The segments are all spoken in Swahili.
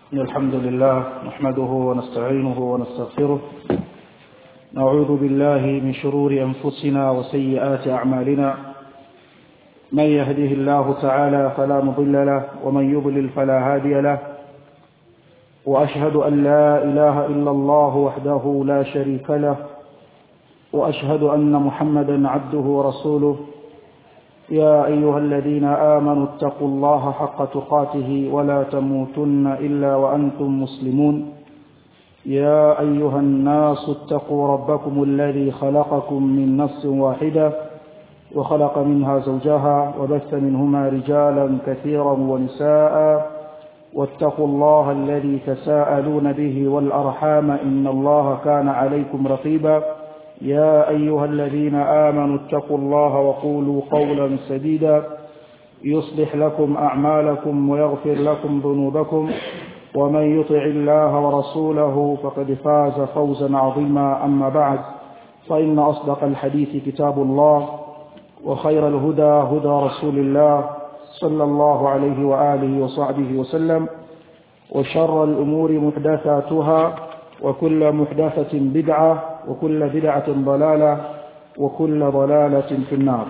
إن الحمد لله نحمده ونستعينه ونستغفره نعوذ بالله من شرور أنفسنا وسيئات أعمالنا من يهده الله تعالى فلا مضل له ومن يضلل فلا هادي له وأشهد أن لا إله إلا الله وحده لا شريك له وأشهد أن محمدا عبده ورسوله يا أيها الذين آمنوا اتقوا الله حق تقاته ولا تموتن إلا وأنتم مسلمون يا أيها الناس اتقوا ربكم الذي خلقكم من نفس واحدة وخلق منها زوجها وبث منهما رجالا كثيرا ونساء واتقوا الله الذي تساءلون به والأرحام إن الله كان عليكم رقيبا يا أيها الذين آمنوا اتقوا الله وقولوا قولا سديدا يصلح لكم أعمالكم ويغفر لكم ذنوبكم ومن يطع الله ورسوله فقد فاز فوزا عظيما أما بعد فإن أصدق الحديث كتاب الله وخير الهدى هدى رسول الله صلى الله عليه وآله وصحبه وسلم وشر الأمور محدثاتها وكل محدثة بدعة وكل بدعة ضلالة وكل ضلالة في النار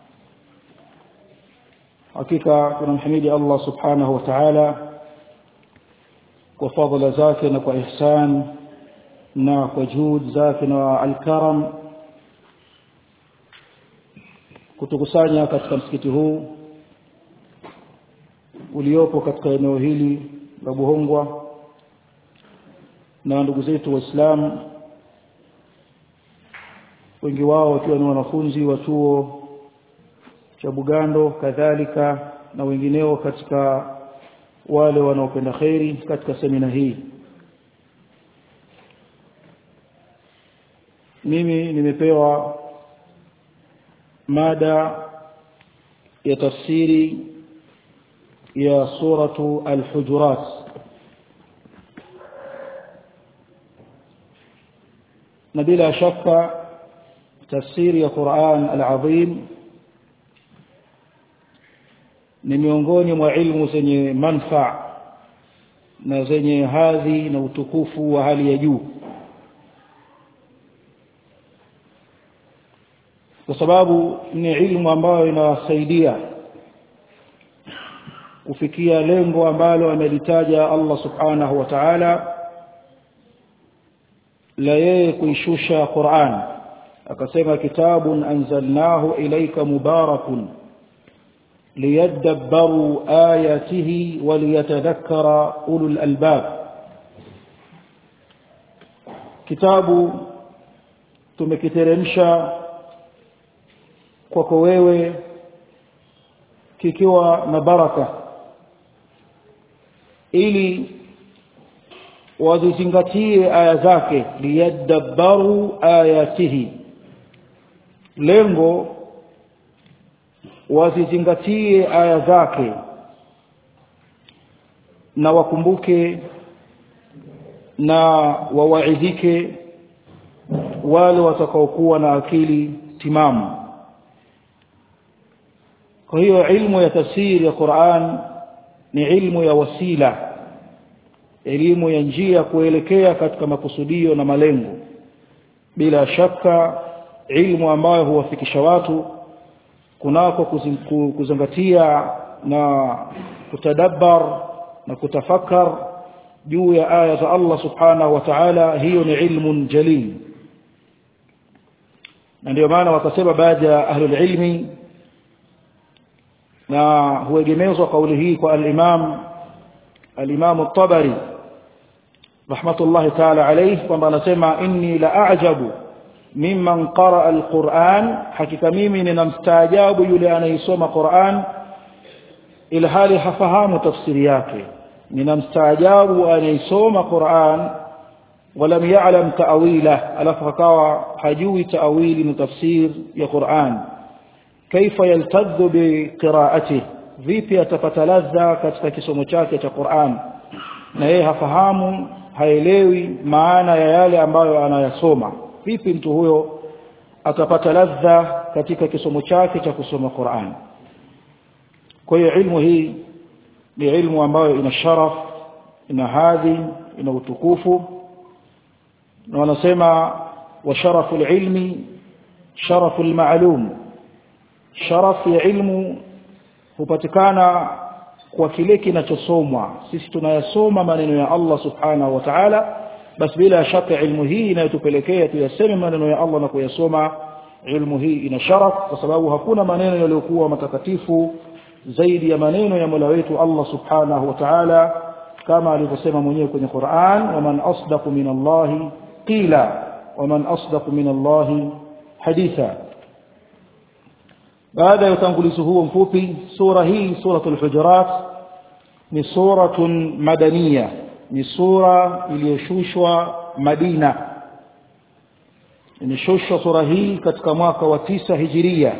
hakika tunamhimidi Allah subhanahu wa ta'ala kwa fadhila zake na kwa ihsan na kwa juhud zake na alkaram kutukusanya katika msikiti huu uliopo katika eneo hili la Buhongwa na ndugu zetu waislamu wengi wao wakiwa ni wanafunzi wa chuo cha Bugando kadhalika na wengineo katika wale wanaopenda kheri katika semina hii mimi nimepewa mada ya tafsiri ya suratu al-hujurat na bila shaka tafsiri ya Qur'an al-Azim ni miongoni mwa ilmu zenye manfaa na zenye hadhi na utukufu wa hali ya juu kwa sababu ni ilmu ambayo inawasaidia kufikia lengo ambalo amelitaja Allah subhanahu wa ta'ala la yeye kuishusha Qur'an akasema kitabun anzalnahu ilayka mubarakun liyadabbaru ayatihi waliyatadhakkara ulul albab kitabu tumekiteremsha kwako wewe kikiwa na baraka ili wazizingatie aya zake liyadabbaru ayatihi lengo wazizingatie aya zake na wakumbuke na wawaidhike wale watakaokuwa na akili timamu kwa hiyo ilmu ya tafsiri ya Qur'an ni ilmu ya wasila elimu ya njia kuelekea katika makusudio na malengo bila shaka ilmu ambayo huwafikisha watu kunako kuzingatia na kutadabbar na kutafakar juu ya aya za Allah subhanahu wa ta'ala hiyo ni ilmun jalil na ndio maana wakasema baadhi ya ahlul ilmi na huegemezwa kauli hii kwa al-Imam al-Imam at-Tabari rahmatullahi ta'ala alayhi kwamba anasema inni la a'jabu mimman qaraa alquran hakika mimi ninamstaajabu yule anayesoma Qur'an ila hali hafahamu tafsiri yake ninamstaajabu anayesoma Qur'an ولم يعلم تأويله alafu akawa hajui ta'wili na tafsir ya Qur'an kaifa yaltadhu biqira'atihi vipi atapata ladha katika kisomo chake cha Qur'an na yeye hafahamu haelewi maana ya yale ambayo anayasoma vipi mtu huyo atapata ladha katika kisomo chake cha kusoma Qur'an kwa hiyo ilmu hii ni ilmu ambayo ina sharaf ina hadhi ina utukufu na wanasema wa sharafu ilmi sharafu almalum sharafu ya ilmu hupatikana kwa kile kinachosomwa sisi tunayasoma maneno ya Allah subhanahu wa ta'ala basi bila shaka ilmu hii inayotupelekea tuyaseme maneno ya Allah na kuyasoma ilmu hii ina sharaf kwa sababu hakuna maneno yaliyokuwa matakatifu zaidi ya maneno ya Mola wetu Allah subhanahu wa ta'ala kama alivyosema mwenyewe kwenye Qur'an waman asdaqu min Allah qila waman asdaqu min Allah haditha baada ya utangulizi huo mfupi sura hii suratul hujurat ni suratun madaniya ni sura iliyoshushwa Madina imeshushwa sura hii katika mwaka wa tisa hijiria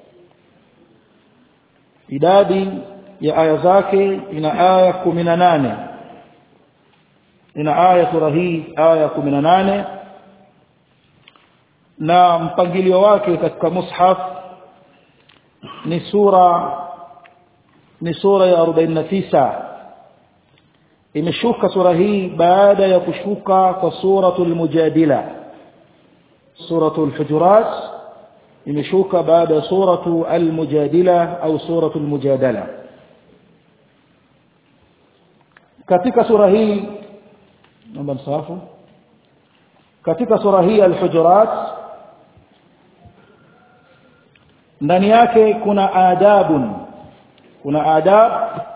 idadi ya aya zake ina aya 18 ina aya sura hii aya 18 na mpangilio wake katika mushaf ni sura ni sura ya 49 imeshuka sura hii baada ya kushuka kwa suratul mujadila suratul hujurat imeshuka baada ya suratu al-mujadila au suratu al-mujadala katika sura hii naomba msahafu katika sura hii al-hujurat ndani yake kuna adabun kuna adab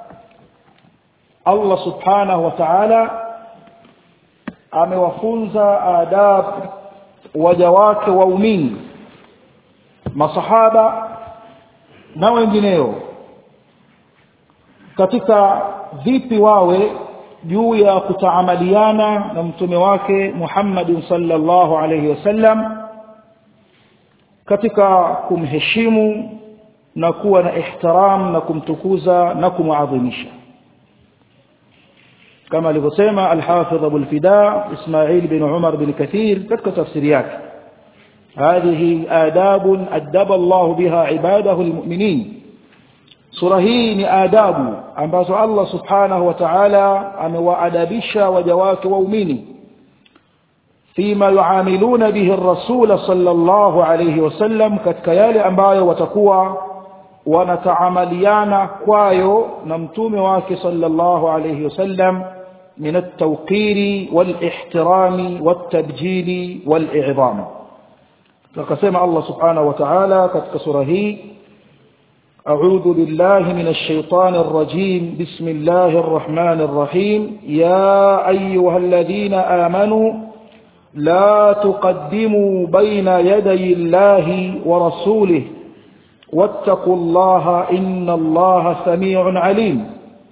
Allah subhanahu wa ta'ala amewafunza adab waja wake waumini masahaba na wengineo katika vipi wawe juu ya kutaamaliana na mtume wake Muhammad sallallahu alayhi wasallam katika kumheshimu na kuwa na ihtiram na kumtukuza na kumuadhimisha kama alivyosema al-Hafidh Abu al-Fida Ismail bin Umar bin Kathir katika tafsiri yake هذه آداب أدب الله بها عباده المؤمنين sura hii ni adabu ambazo Allah subhanahu wa ta'ala amewaadabisha waja wake waumini fima yuamiluna bihi ar-rasul sallallahu alayhi wasallam katika yale ambayo watakuwa wanataamaliana kwayo na mtume wake sallallahu alayhi wasallam min at-tawqiri wal-ihtirami wat-tabjili wal-i'zam akasema Allah subhanahu wa ta'ala katika sura hii أعوذ بالله من الشيطان الرجيم بسم الله الرحمن الرحيم يا أيها الذين آمنوا لا تقدموا بين يدي الله ورسوله واتقوا الله إن الله سميع عليم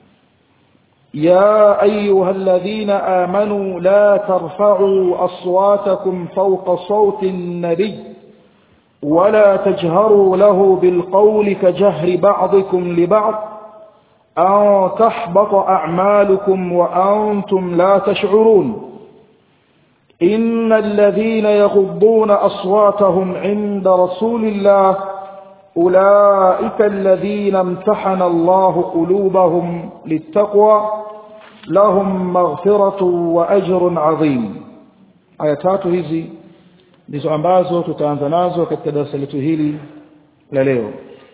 يا أيها الذين آمنوا لا ترفعوا أصواتكم فوق صوت النبي ولا تجهروا له بالقول كجهر بعضكم لبعض أن تحبط أعمالكم وأنتم لا تشعرون إن الذين يغضون أصواتهم عند رسول الله أولئك الذين امتحن الله قلوبهم للتقوى لهم مغفرة وأجر عظيم آياتات هذه ndizo ambazo tutaanza nazo katika darasa letu hili la leo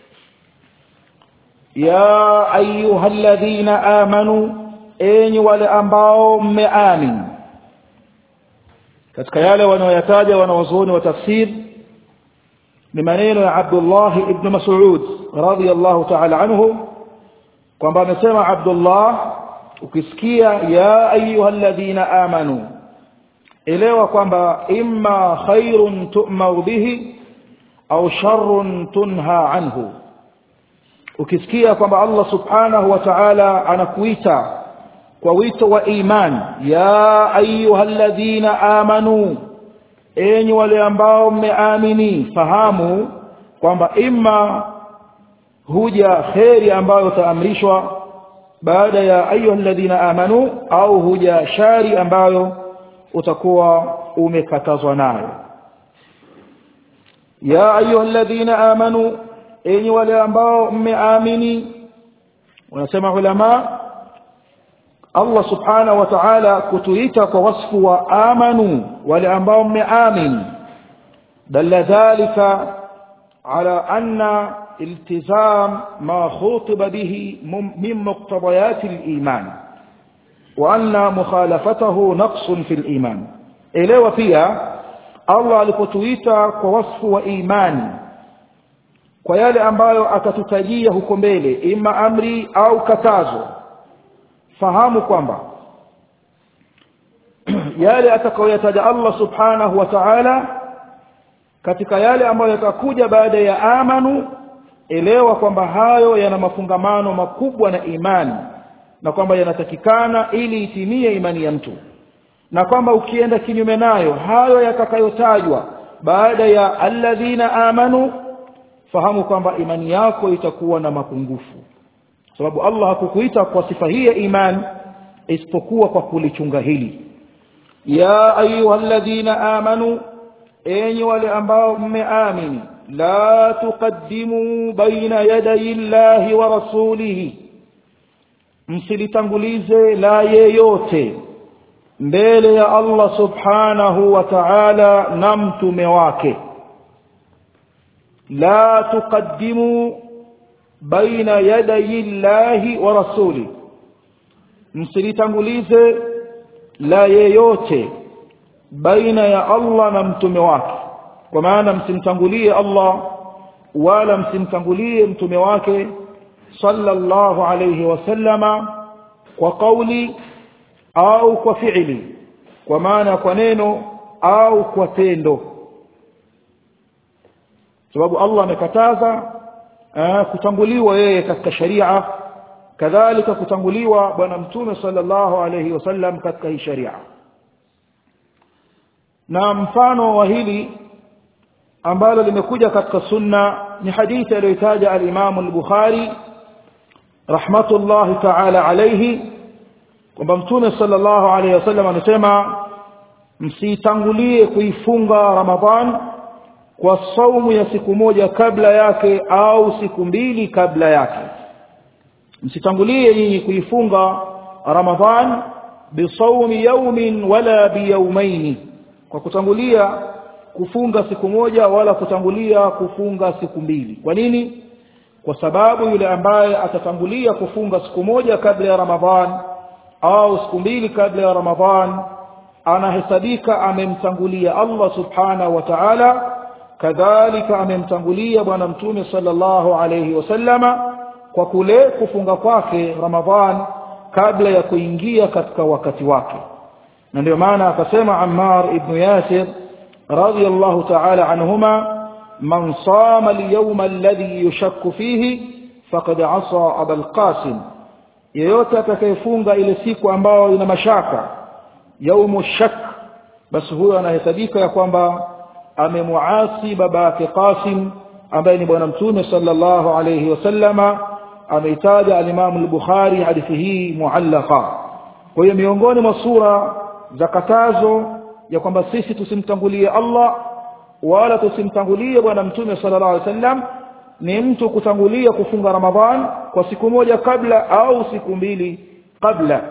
ya ayyuhalladhina amanu enyi wale ambao mmeamini katika yale wanaoyataja wanawazuoni wa tafsir ni maneno ya Abdullah ibn Mas'ud radiyallahu ta'ala anhu kwamba amesema Abdullah ukisikia ya ayyuhalladhina amanu elewa kwamba imma khairun tu'mar bihi au sharrun tunha anhu ukisikia kwamba Allah subhanahu wa ta'ala anakuita kwa wito wa iman ya ayyuhalladhina amanu enyi wale ambao mmeamini fahamu kwamba imma huja kheri ambayo utaamrishwa baada ya ayyuhalladhina amanu au huja shari ambayo utakuwa umekatazwa nayo ya ayyuhalladhina amanu enyi wale ambao mmeamini wanasema ulama Allah subhanahu wa ta'ala kutuita kwa wasfu wa amanu wale ambao mmeamini dalla dhalika ala anna iltizam ma khutiba bihi min muqtadayat al-iman wa anna mukhalafatahu naqsun fi al-iman elewa pia Allah alipotuita kwa wasfu wa imani kwa yale ambayo akatutajia huko mbele ima amri au katazo fahamu kwamba yale atakayoyataja Allah subhanahu wa ta'ala katika yale ambayo yatakuja baada ya amanu elewa kwamba hayo yana mafungamano makubwa na imani na kwamba yanatakikana ili itimie imani ya mtu na kwamba ukienda kinyume nayo hayo yatakayotajwa baada ya alladhina amanu fahamu kwamba imani yako itakuwa na mapungufu sababu Allah hakukuita kwa sifa hii ya iman isipokuwa kwa kulichunga hili ya ayyuhalladhina amanu enyi wale ambao mmeamini la tuqaddimu baina yaday llahi wa rasulihi msilitangulize la yeyote mbele ya Allah subhanahu wa ta'ala na mtume wake la tuqaddimu baina yaday llahi wa rasuli msilitangulize la yeyote baina ya Allah na mtume wake kwa maana msimtangulie Allah wala msimtangulie mtume wake sallallahu alayhi wasallama kwa kauli au kwa fi'li kwa maana kwa neno au kwa tendo sababu Allah amekataza kutanguliwa yeye katika sharia kadhalika kutanguliwa bwana mtume sallallahu alayhi wasallam katika hii sharia na mfano wa hili ambalo limekuja katika sunna ni hadithi aliyotaja al-Imam al-Bukhari rahmatullahi ta'ala alayhi kwamba mtume sallallahu alayhi wasallam anasema msitangulie kuifunga Ramadhan kwa saumu ya siku moja kabla yake au siku mbili kabla yake msitangulie nyinyi kuifunga Ramadhan bisawmi yawmin wala biyawmaini kwa kutangulia kufunga siku moja wala kutangulia kufunga siku mbili kwa nini kwa sababu yule ambaye atatangulia kufunga siku moja kabla ya Ramadhan au siku mbili kabla ya Ramadhan anahesabika amemtangulia Allah subhanahu wa ta'ala kadhalika amemtangulia bwana mtume sallallahu alayhi wasallama kwa kule kufunga kwake Ramadhan kabla ya kuingia katika wakati wake na ndio maana akasema Ammar ibn Yasir radiyallahu ta'ala anhuma man sama al-yawma alladhi yushakku fihi faqad asa Abul Qasim yeyote atakayefunga ile siku ambayo ina mashaka yaumu shak basi huyo anahesabika ya kwamba amemuasi baba yake Qasim ambaye ni bwana mtume sallallahu alayhi wasallama ameitaja al-Imam al-Bukhari hadithi hii muallaqa kwa hiyo miongoni mwa sura za katazo ya kwamba sisi tusimtangulie Allah wala tusimtangulie bwana mtume sallallahu alaihi wasallam ni mtu kutangulia kufunga Ramadhan kwa siku moja kabla au siku mbili kabla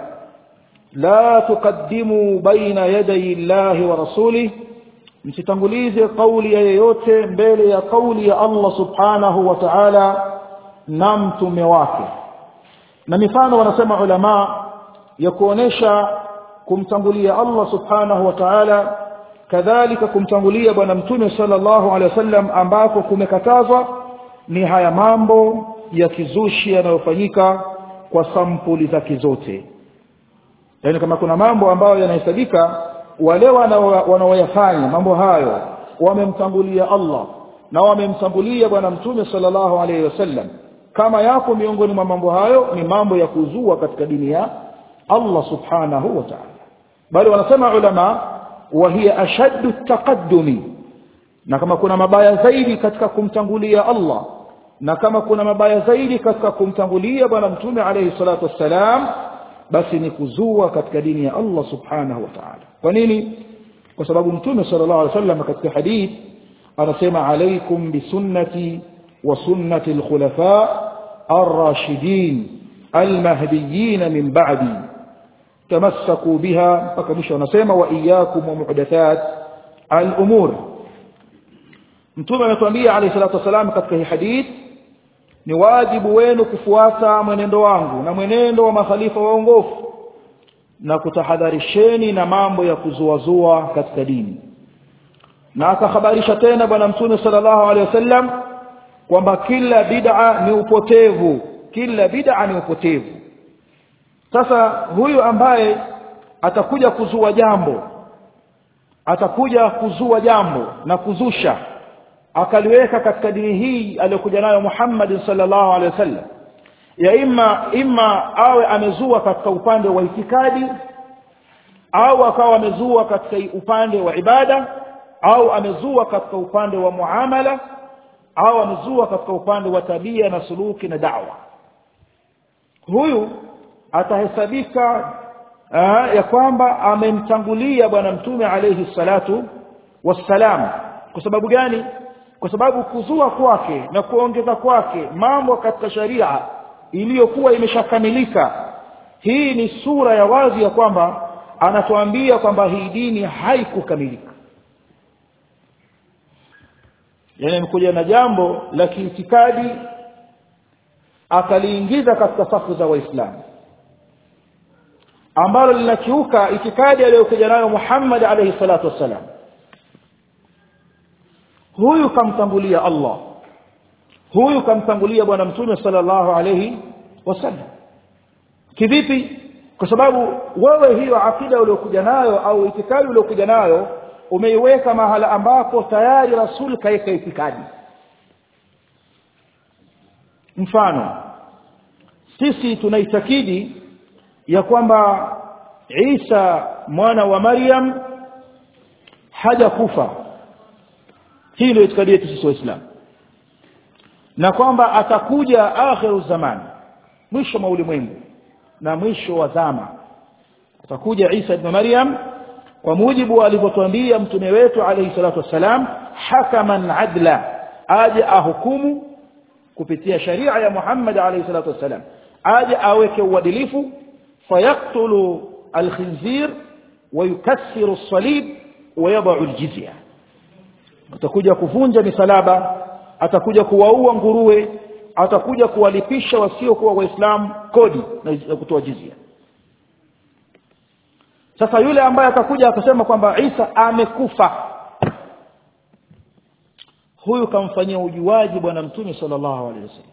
la tuqaddimu baina yaday Allahi wa rasulih msitangulize kauli ya yeyote mbele ya kauli ya Allah subhanahu wa ta'ala na mtume wake na mifano wanasema ulama ya kuonesha kumtangulia Allah subhanahu wa ta'ala kadhalika kumtangulia bwana mtume sallallahu alaihi wasallam ambako kumekatazwa ni haya mambo ya kizushi yanayofanyika kwa sampuli zake zote yaani kama kuna mambo ambayo yanahesabika wale wanaoyafanya mambo hayo wamemtangulia Allah na wamemtangulia bwana mtume sallallahu alaihi wasallam kama yako miongoni mwa mambo hayo ni mambo ya kuzua katika dini ya Allah subhanahu wa ta'ala bali wanasema ulama wa hiya ashaddu taqaddumi na kama kuna mabaya zaidi katika kumtangulia Allah na kama kuna mabaya zaidi katika kumtangulia bwana mtume alayhi salatu wassalam basi ni kuzua katika dini ya Allah subhanahu wa ta'ala kwa nini kwa sababu mtume sallallahu alaihi wasallam katika hadith anasema alaikum bisunnati wa sunnati alkhulafa ar-rashidin al-mahdiyyin min ba'di tamassaku biha mpaka mwisho wanasema wa iyyakum wa muhdathat al-umur mtume ametuambia alayhi salatu wasalam katika hii hadith ni wajibu wenu kufuata mwenendo wangu na mwenendo wa makhalifa waongofu na kutahadharisheni na mambo ya kuzuazua katika dini na akahabarisha tena bwana mtume sallallahu alaihi wasallam kwamba kila bid'a ni upotevu kila bid'a ni upotevu sasa huyu ambaye atakuja kuzua jambo atakuja kuzua jambo na kuzusha akaliweka katika dini hii aliyokuja nayo Muhammad sallallahu alaihi wasallam ya imma imma awe amezua katika upande wa itikadi au akawa amezua katika upande wa ibada au amezua katika upande wa muamala au amezua katika upande wa tabia na suluki na da'wa huyu atahesabika aa, ya kwamba amemtangulia bwana mtume alayhi salatu wassalam kwa sababu gani kwa sababu kuzua kwake na kuongeza kwake mambo katika sharia iliyokuwa imeshakamilika hii ni sura ya wazi ya kwamba anatuambia kwamba hii dini haikukamilika yani amekuja na jambo la kiitikadi akaliingiza katika safu za waislamu ambalo linakiuka itikadi aliyokuja nayo Muhammad alayhi salatu wassalam huyu kamtangulia Allah huyu kamtangulia bwana mtume sallallahu alayhi wasallam kivipi kwa sababu wewe hiyo akida uliyokuja nayo au itikadi uliyokuja nayo umeiweka mahala ambapo tayari rasul kaika itikadi mfano sisi tunaitakidi ya kwamba Isa mwana wa Maryam hajakufa hii ndio itikadi yetu sisi waislamu na kwamba atakuja akhiru zaman mwisho wa ulimwengu na mwisho wa zama atakuja Isa ibn Maryam kwa mujibu alivyotuambia mtume wetu alayhi salatu wassalam hakaman adla aje ahukumu kupitia sharia ya Muhammad alayhi salatu wassalam aje aweke uadilifu fayaktulu alkhinzir ويكسر الصليب ويضع الجزيه atakuja kuvunja misalaba atakuja kuwaua nguruwe atakuja kuwalipisha wasiokuwa waislamu kodi na kutoa jizia sasa yule ambaye atakuja akasema kwamba Isa amekufa huyu kamfanyia ujuaji bwana mtume sallallahu alaihi wasallam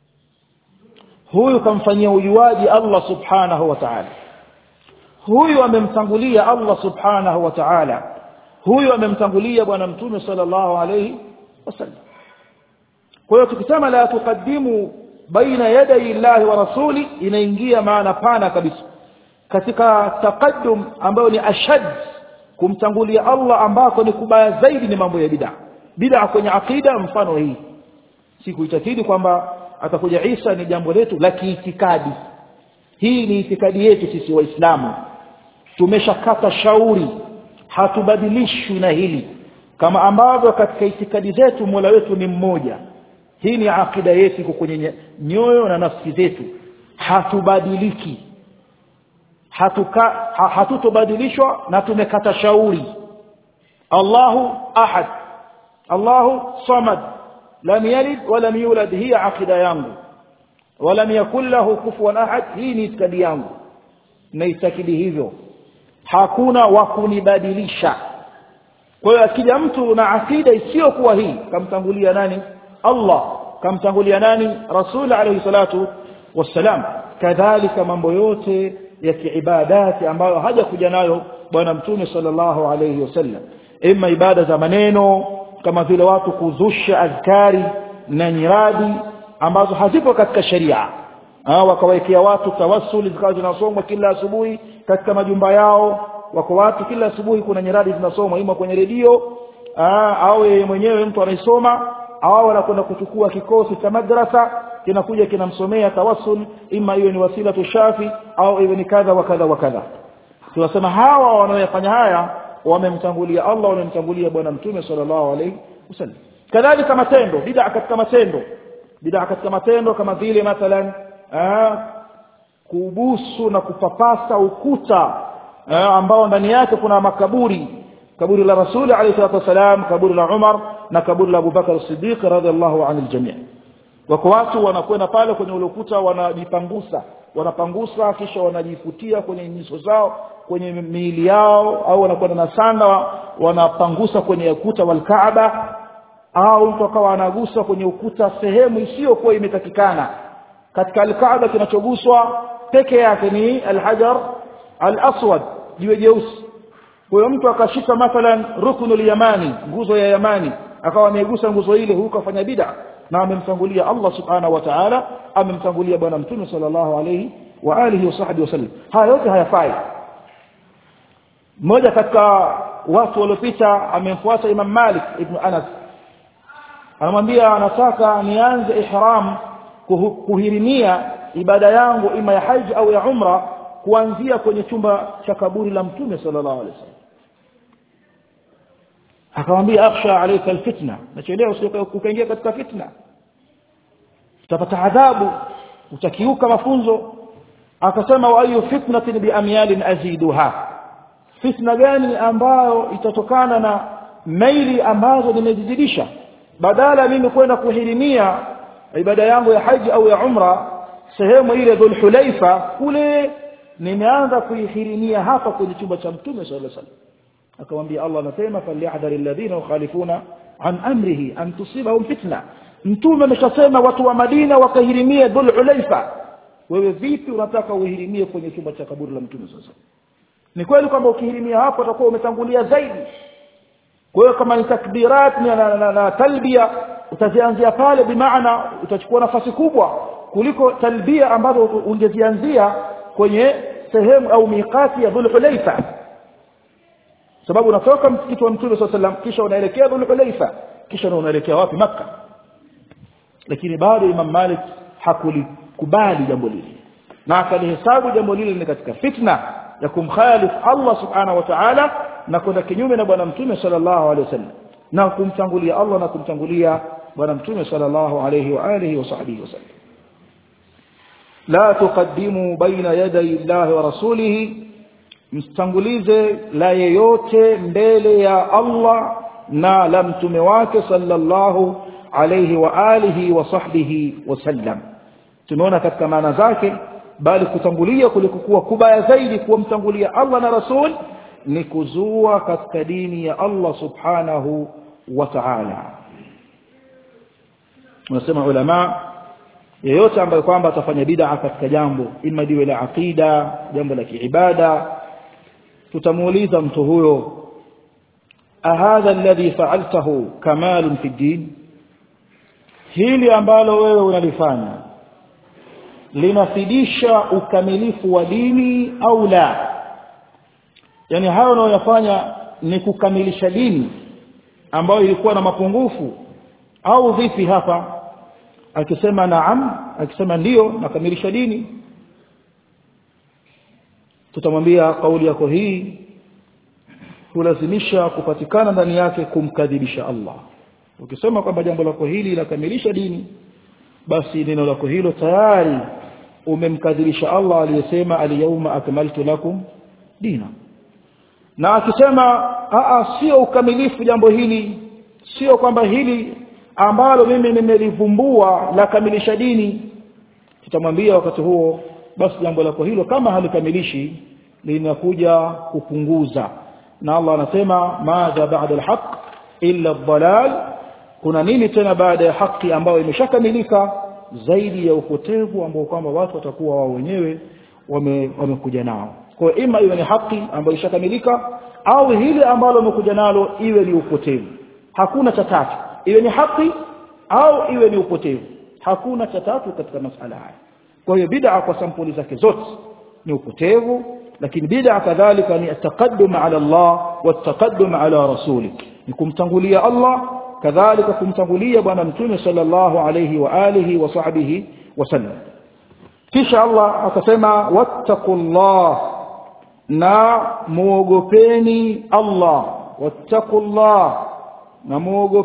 huyu kamfanyia ujuaji Allah subhanahu wa ta'ala huyu amemtangulia Allah subhanahu wa ta'ala huyu amemtangulia bwana mtume sallallahu alayhi wasallam kwa hiyo tukisema la tuqaddimu baina yaday Allah wa rasuli inaingia maana pana kabisa katika taqaddum ambayo ni ashad kumtangulia Allah ambako ni kubaya zaidi ni mambo ya bid'a bid'a kwenye akida mfano hii si kuitakidi kwamba atakuja Isa ni jambo letu la kiitikadi hii ni itikadi yetu sisi waislamu tumeshakata shauri hatubadilishwi na hili kama ambavyo katika itikadi zetu Mola wetu ni mmoja hii ni akida yetu iko kwenye nyoyo na nafsi zetu hatubadiliki hatuka ha, hatutobadilishwa na tumekata shauri Allahu ahad Allahu samad lam yalid wa lam yulad hii akida yangu ولم يكن له كفوا احد hii ni itikadi yangu naitakidi hivyo hakuna wa kunibadilisha kwa hiyo akija mtu na akida isiyokuwa hii kamtangulia nani Allah kamtangulia nani Rasul alayhi salatu wassalam kadhalika mambo yote ya kiibadati ambayo hajakuja nayo bwana mtume sallallahu alayhi wasallam ima ibada za maneno kama vile watu kuzusha adhkari na nyiradi ambazo hazipo katika sheria wakawekea watu tawassuli zikawa zinasomwa kila asubuhi katika majumba yao wako watu kila asubuhi kuna nyiradi zinasomwa ima kwenye redio au yeye mwenyewe mtu anaisoma au anakwenda kuchukua kikosi cha madrasa kinakuja kinamsomea tawassul ima iwe ni wasila tushafi au iwe ni kadha wa kadha wa kadha tunasema hawa wanaoyafanya haya wamemtangulia Allah wamemtangulia bwana mtume sallallahu alaihi wasallam kadhalika matendo bid'a katika matendo bid'a katika matendo kama vile mathalan kubusu na kupapasa ukuta eh, ambao ndani yake kuna makaburi kaburi la rasuli alayhi salatu wasalam kaburi la Umar na kaburi la Abu Bakar as-Siddiq radhiallahu anil jami' wako watu wanakwenda pale kwenye ule ukuta wanajipangusa wanapangusa kisha wanajifutia kwenye nyuso zao kwenye miili yao au wanakwenda na sanda wanapangusa kwenye ukuta wal Kaaba au mtu akawa anagusa kwenye ukuta sehemu isiyokuwa imetakikana katika al-Kaaba kinachoguswa peke yake ni al-hajar al-aswad jiwe jeusi huyo mtu akashika mathalan ruknul yamani nguzo ya yamani akawa amegusa nguzo ile huko afanya bid'a na amemtangulia Allah subhanahu wa ta'ala amemtangulia bwana mtume sallallahu alayhi wa alihi wa sahbihi wasallam haya yote hayafai mmoja katika watu waliopita amemfuata Imam Malik ibn Anas anamwambia anataka nianze ihram kuhirimia ibada yangu ima ya haji au ya umra kuanzia kwenye chumba cha kaburi la mtume sallallahu alaihi wasallam akamwambia akhsha alayka alfitna nachelewa ukaingia katika fitna utapata adhabu utakiuka mafunzo akasema wa ayu fitnatin bi amyalin aziduha fitna gani ambayo itatokana na maili ambazo nimezidisha badala mimi kwenda kuhirimia ibada yangu ya haji au ya umra sehemu ile dhul hulaifa kule nimeanza kuihirimia hapa kwenye chumba cha mtume sallallahu alaihi wasallam akamwambia Allah anasema falyahdhar alladhina yukhalifuna an amrihi an tusibahum fitna mtume ameshasema watu wa Madina wakahirimie dhul hulaifa wewe vipi unataka uhirimie kwenye chumba cha kaburi la mtume sasa ni kweli kwamba ukihirimia hapo utakuwa umetangulia zaidi kwa hiyo kama ni takbirat na, na, na, na talbia utazianzia pale bimaana utachukua nafasi kubwa kuliko talbia ambazo ungezianzia kwenye sehemu au miqati ya dhul hulaifa sababu unatoka msikiti wa mtume sallallahu alaihi kisha unaelekea dhul hulaifa kisha unaelekea wapi makka lakini bado imam malik hakulikubali jambo lile na akalihesabu jambo lile ni katika fitna ya kumkhalif Allah subhanahu wa ta'ala na kwenda kinyume na bwana mtume sallallahu alaihi wasallam na kumtangulia Allah na kumtangulia bwana mtume sallallahu alaihi wa alihi wa sahbihi wasallam la tuqaddimu baina yaday Allah wa rasulihi mstangulize la yeyote mbele ya Allah na la mtume wake sallallahu alayhi wa alihi wa sahbihi wasallam tumeona katika maana zake bali kutangulia kulikokuwa kubaya zaidi kuwamtangulia Allah na rasul ni kuzua katika dini ya Allah subhanahu wa ta'ala unasema ulama yeyote ambaye kwamba atafanya bid'a katika jambo ima liwe la aqida jambo la kiibada tutamuuliza mtu huyo ahadha alladhi fa'altahu kamalun fi din hili ambalo wewe unalifanya linafidisha ukamilifu wa dini au la yani hayo unayoyafanya ni kukamilisha dini ambayo ilikuwa na mapungufu au vipi hapa akisema naam akisema ndiyo nakamilisha dini tutamwambia kauli yako hii kulazimisha kupatikana ndani yake kumkadhibisha Allah ukisema kwamba jambo lako hili lakamilisha dini basi neno lako hilo tayari umemkadhibisha Allah aliyesema alyawma akmaltu lakum dina na akisema a sio ukamilifu jambo hili sio kwamba hili ambalo mimi nimelivumbua la kamilisha dini tutamwambia wakati huo basi jambo lako hilo kama halikamilishi linakuja kupunguza na Allah anasema madha ba'da alhaq illa ad-dalal kuna nini tena baada ya haki ambayo imeshakamilika zaidi ya upotevu ambao kwamba watu watakuwa wao wenyewe wamekuja wame nao kwa hiyo ima iwe ni haki ambayo ishakamilika au hili ambalo wamekuja nalo iwe ni upotevu hakuna cha tatu iwe ni haki au iwe ni upotevu hakuna cha tatu katika masala haya kwa hiyo bid'a kwa sampuli zake zote ni upotevu lakini bid'a kadhalika ni ataqaddum ala Allah wataqaddum ala rasuli ni kumtangulia Allah kadhalika kumtangulia bwana mtume sallallahu alayhi wa alihi wa sahbihi wasallam kisha Allah akasema wattaqullah na muogopeni Allah wattaqullah na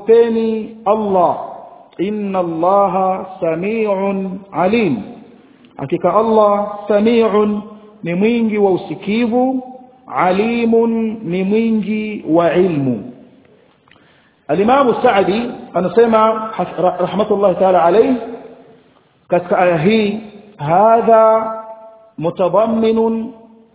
muogopeni Allah inna Allaha samiun alim hakika Allah samiun ni mwingi wa usikivu alimun ni mwingi wa ilmu Al-Imam Sa'di anasema rahmatullahi ta'ala alayhi katika aya hii hadha mutadammin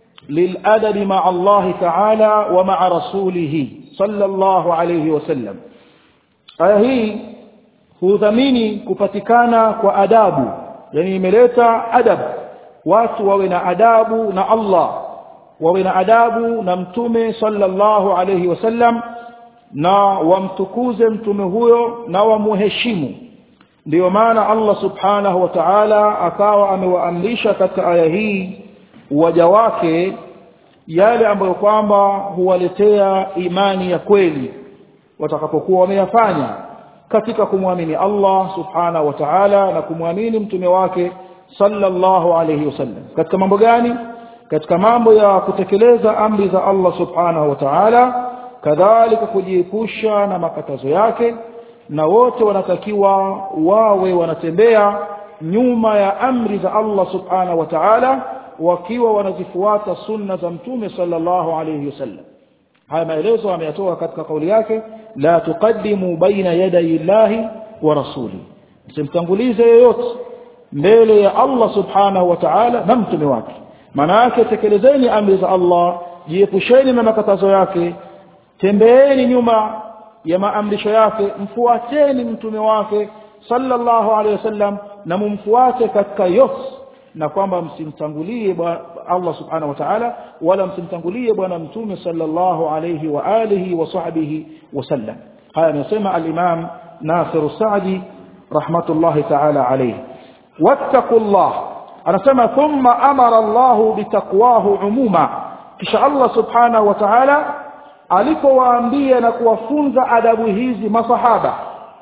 للأدب مع الله تعالى ومع رسوله صلى الله عليه وسلم aya hii hudhamini kupatikana kwa adabu yani imeleta adab watu wawe na adabu na Allah wawe na adabu na mtume sallallahu alayhi wasallam na wamtukuze mtume huyo na wamuheshimu ndiyo maana Allah subhanahu wa ta'ala akawa amewaamrisha katika aya hii waja wake yale ambayo kwamba huwaletea imani ya kweli watakapokuwa wameyafanya katika kumwamini Allah subhanahu wa ta'ala na kumwamini mtume wake sallallahu alayhi wasallam katika mambo gani katika mambo ya kutekeleza amri za Allah subhanahu wa ta'ala kadhalika kujiepusha na makatazo yake na wote wanatakiwa wawe wanatembea nyuma ya amri za Allah subhanahu wa ta'ala wakiwa wanazifuata sunna za mtume sallallahu alayhi wasallam haya maelezo ameyatoa katika kauli yake la tuqaddimu baina yaday llahi wa rasuli msimtangulize yoyote mbele ya Allah subhanahu wa ta'ala na mtume wake maana yake tekelezeni amri za Allah jiepusheni na makatazo yake tembeeni nyuma ya maamrisho yake mfuateni mtume wake sallallahu alaihi wasallam na mumfuate katika yote na kwamba msimtangulie Allah subhanahu wa ta'ala wala msimtangulie bwana mtume sallallahu alayhi wa alihi wa sahbihi wasallam haya anasema al-Imam Nasir Sa'di rahmatullahi ta'ala alayhi wattaqullah anasema thumma amara Allah bitaqwahu umuma kisha Allah subhanahu wa ta'ala alipowaambia na kuwafunza adabu hizi masahaba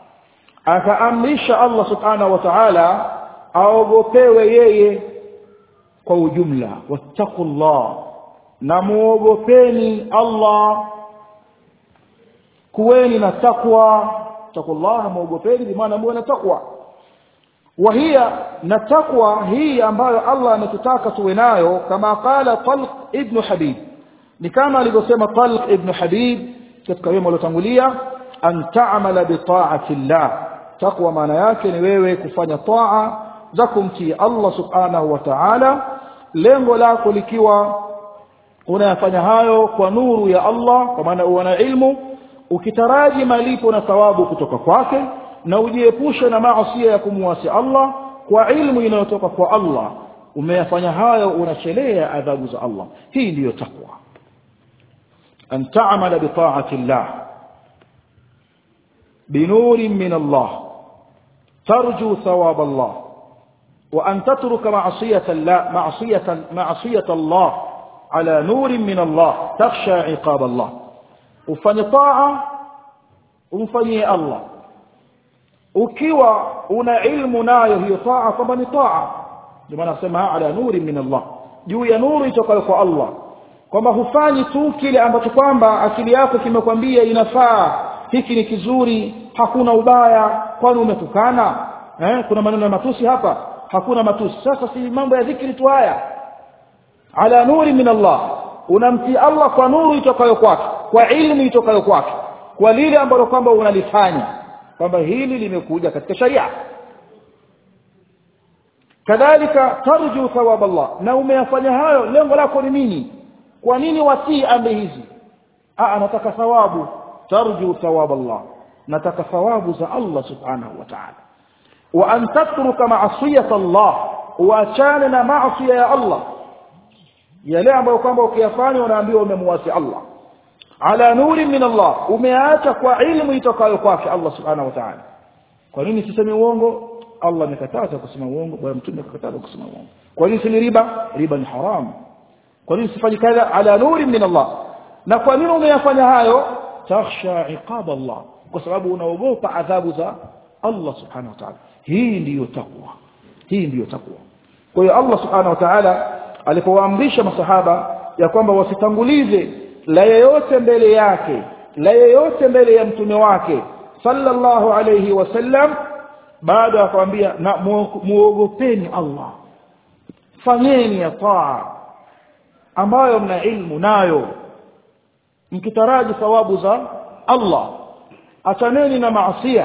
akaamrisha Allah subhanahu wa ta'ala aogopewe yeye kwa ujumla wattaqullah na muogopeni Allah kuweni na takwa taqullah muogopeni bi maana muwe na takwa وهي نتقوى هي ambayo Allah ametutaka tuwe nayo kama qala Talq ibn Habib ni kama alivyosema Talq ibn Habib katika wema uliotangulia an ta'mala bi ta'ati Allah taqwa maana yake ni wewe kufanya taa za kumtii Allah subhanahu wa ta'ala lengo lako likiwa unayafanya hayo kwa nuru ya Allah kwa maana una ilmu ukitaraji malipo na thawabu kutoka kwake na ujiepushe na maasi ya kumuasi Allah kwa ilmu inayotoka kwa Allah umeyafanya hayo unachelea adhabu za Allah hii ndiyo takwa an ta'mala bi ta'ati Allah binurin min Allah tarju thawab Allah وأن تترك معصية الله معصية معصية الله على نور من الله تخشى عقاب الله ufanye taa umfanyie Allah ukiwa una ilmu nayo hiyo taa kwamba ni taa ndio maana nasema ala nuri min Allah juu ya nuru itokayo kwa Allah kwamba hufanyi tu kile ambacho kwamba akili yako kimekwambia inafaa hiki ni kizuri hakuna ubaya kwani umetukana eh kuna maneno ya matusi hapa hakuna matusi sasa si mambo ya dhikri tu haya ala nuri min Allah unamtii Allah kwa nuru itokayo kwake kwa ilmu itokayo kwake kwa lile ambalo kwamba unalifanya kwamba hili limekuja katika sharia kadhalika tarju thawab Allah na umeyafanya hayo lengo lako ni nini kwa nini watii amri hizi ah nataka thawabu tarju thawab Allah nataka thawabu za Allah subhanahu wa ta'ala wa an tatruka ma'siyata Allah uachane na maasiya ya Allah yale ambayo kwamba ukiyafanya unaambiwa umemwasi Allah ala nuri min Allah umeacha kwa ilmu itokayo kwake Allah subhanahu wa ta'ala kwa nini sisemi uongo Allah amekataza kusema uongo bwana mtume akakataza kusema uongo kwa nini si riba riba ni haram kwa nini sifanyi kadha ala nuri min Allah na kwa nini umeyafanya hayo takhsha iqab Allah kwa sababu unaogopa adhabu za Allah subhanahu wa ta'ala hii ndiyo takwa hii ndiyo takwa kwa hiyo Allah subhanahu wa ta'ala alipowaamrisha masahaba ya kwamba wasitangulize la yeyote mbele yake la yeyote mbele ya mtume wake sallallahu alayhi wasallam baada akamwambia na muogopeni Allah fanyeni ya taa ambayo mna ilmu nayo mkitaraji thawabu za Allah achaneni na maasiya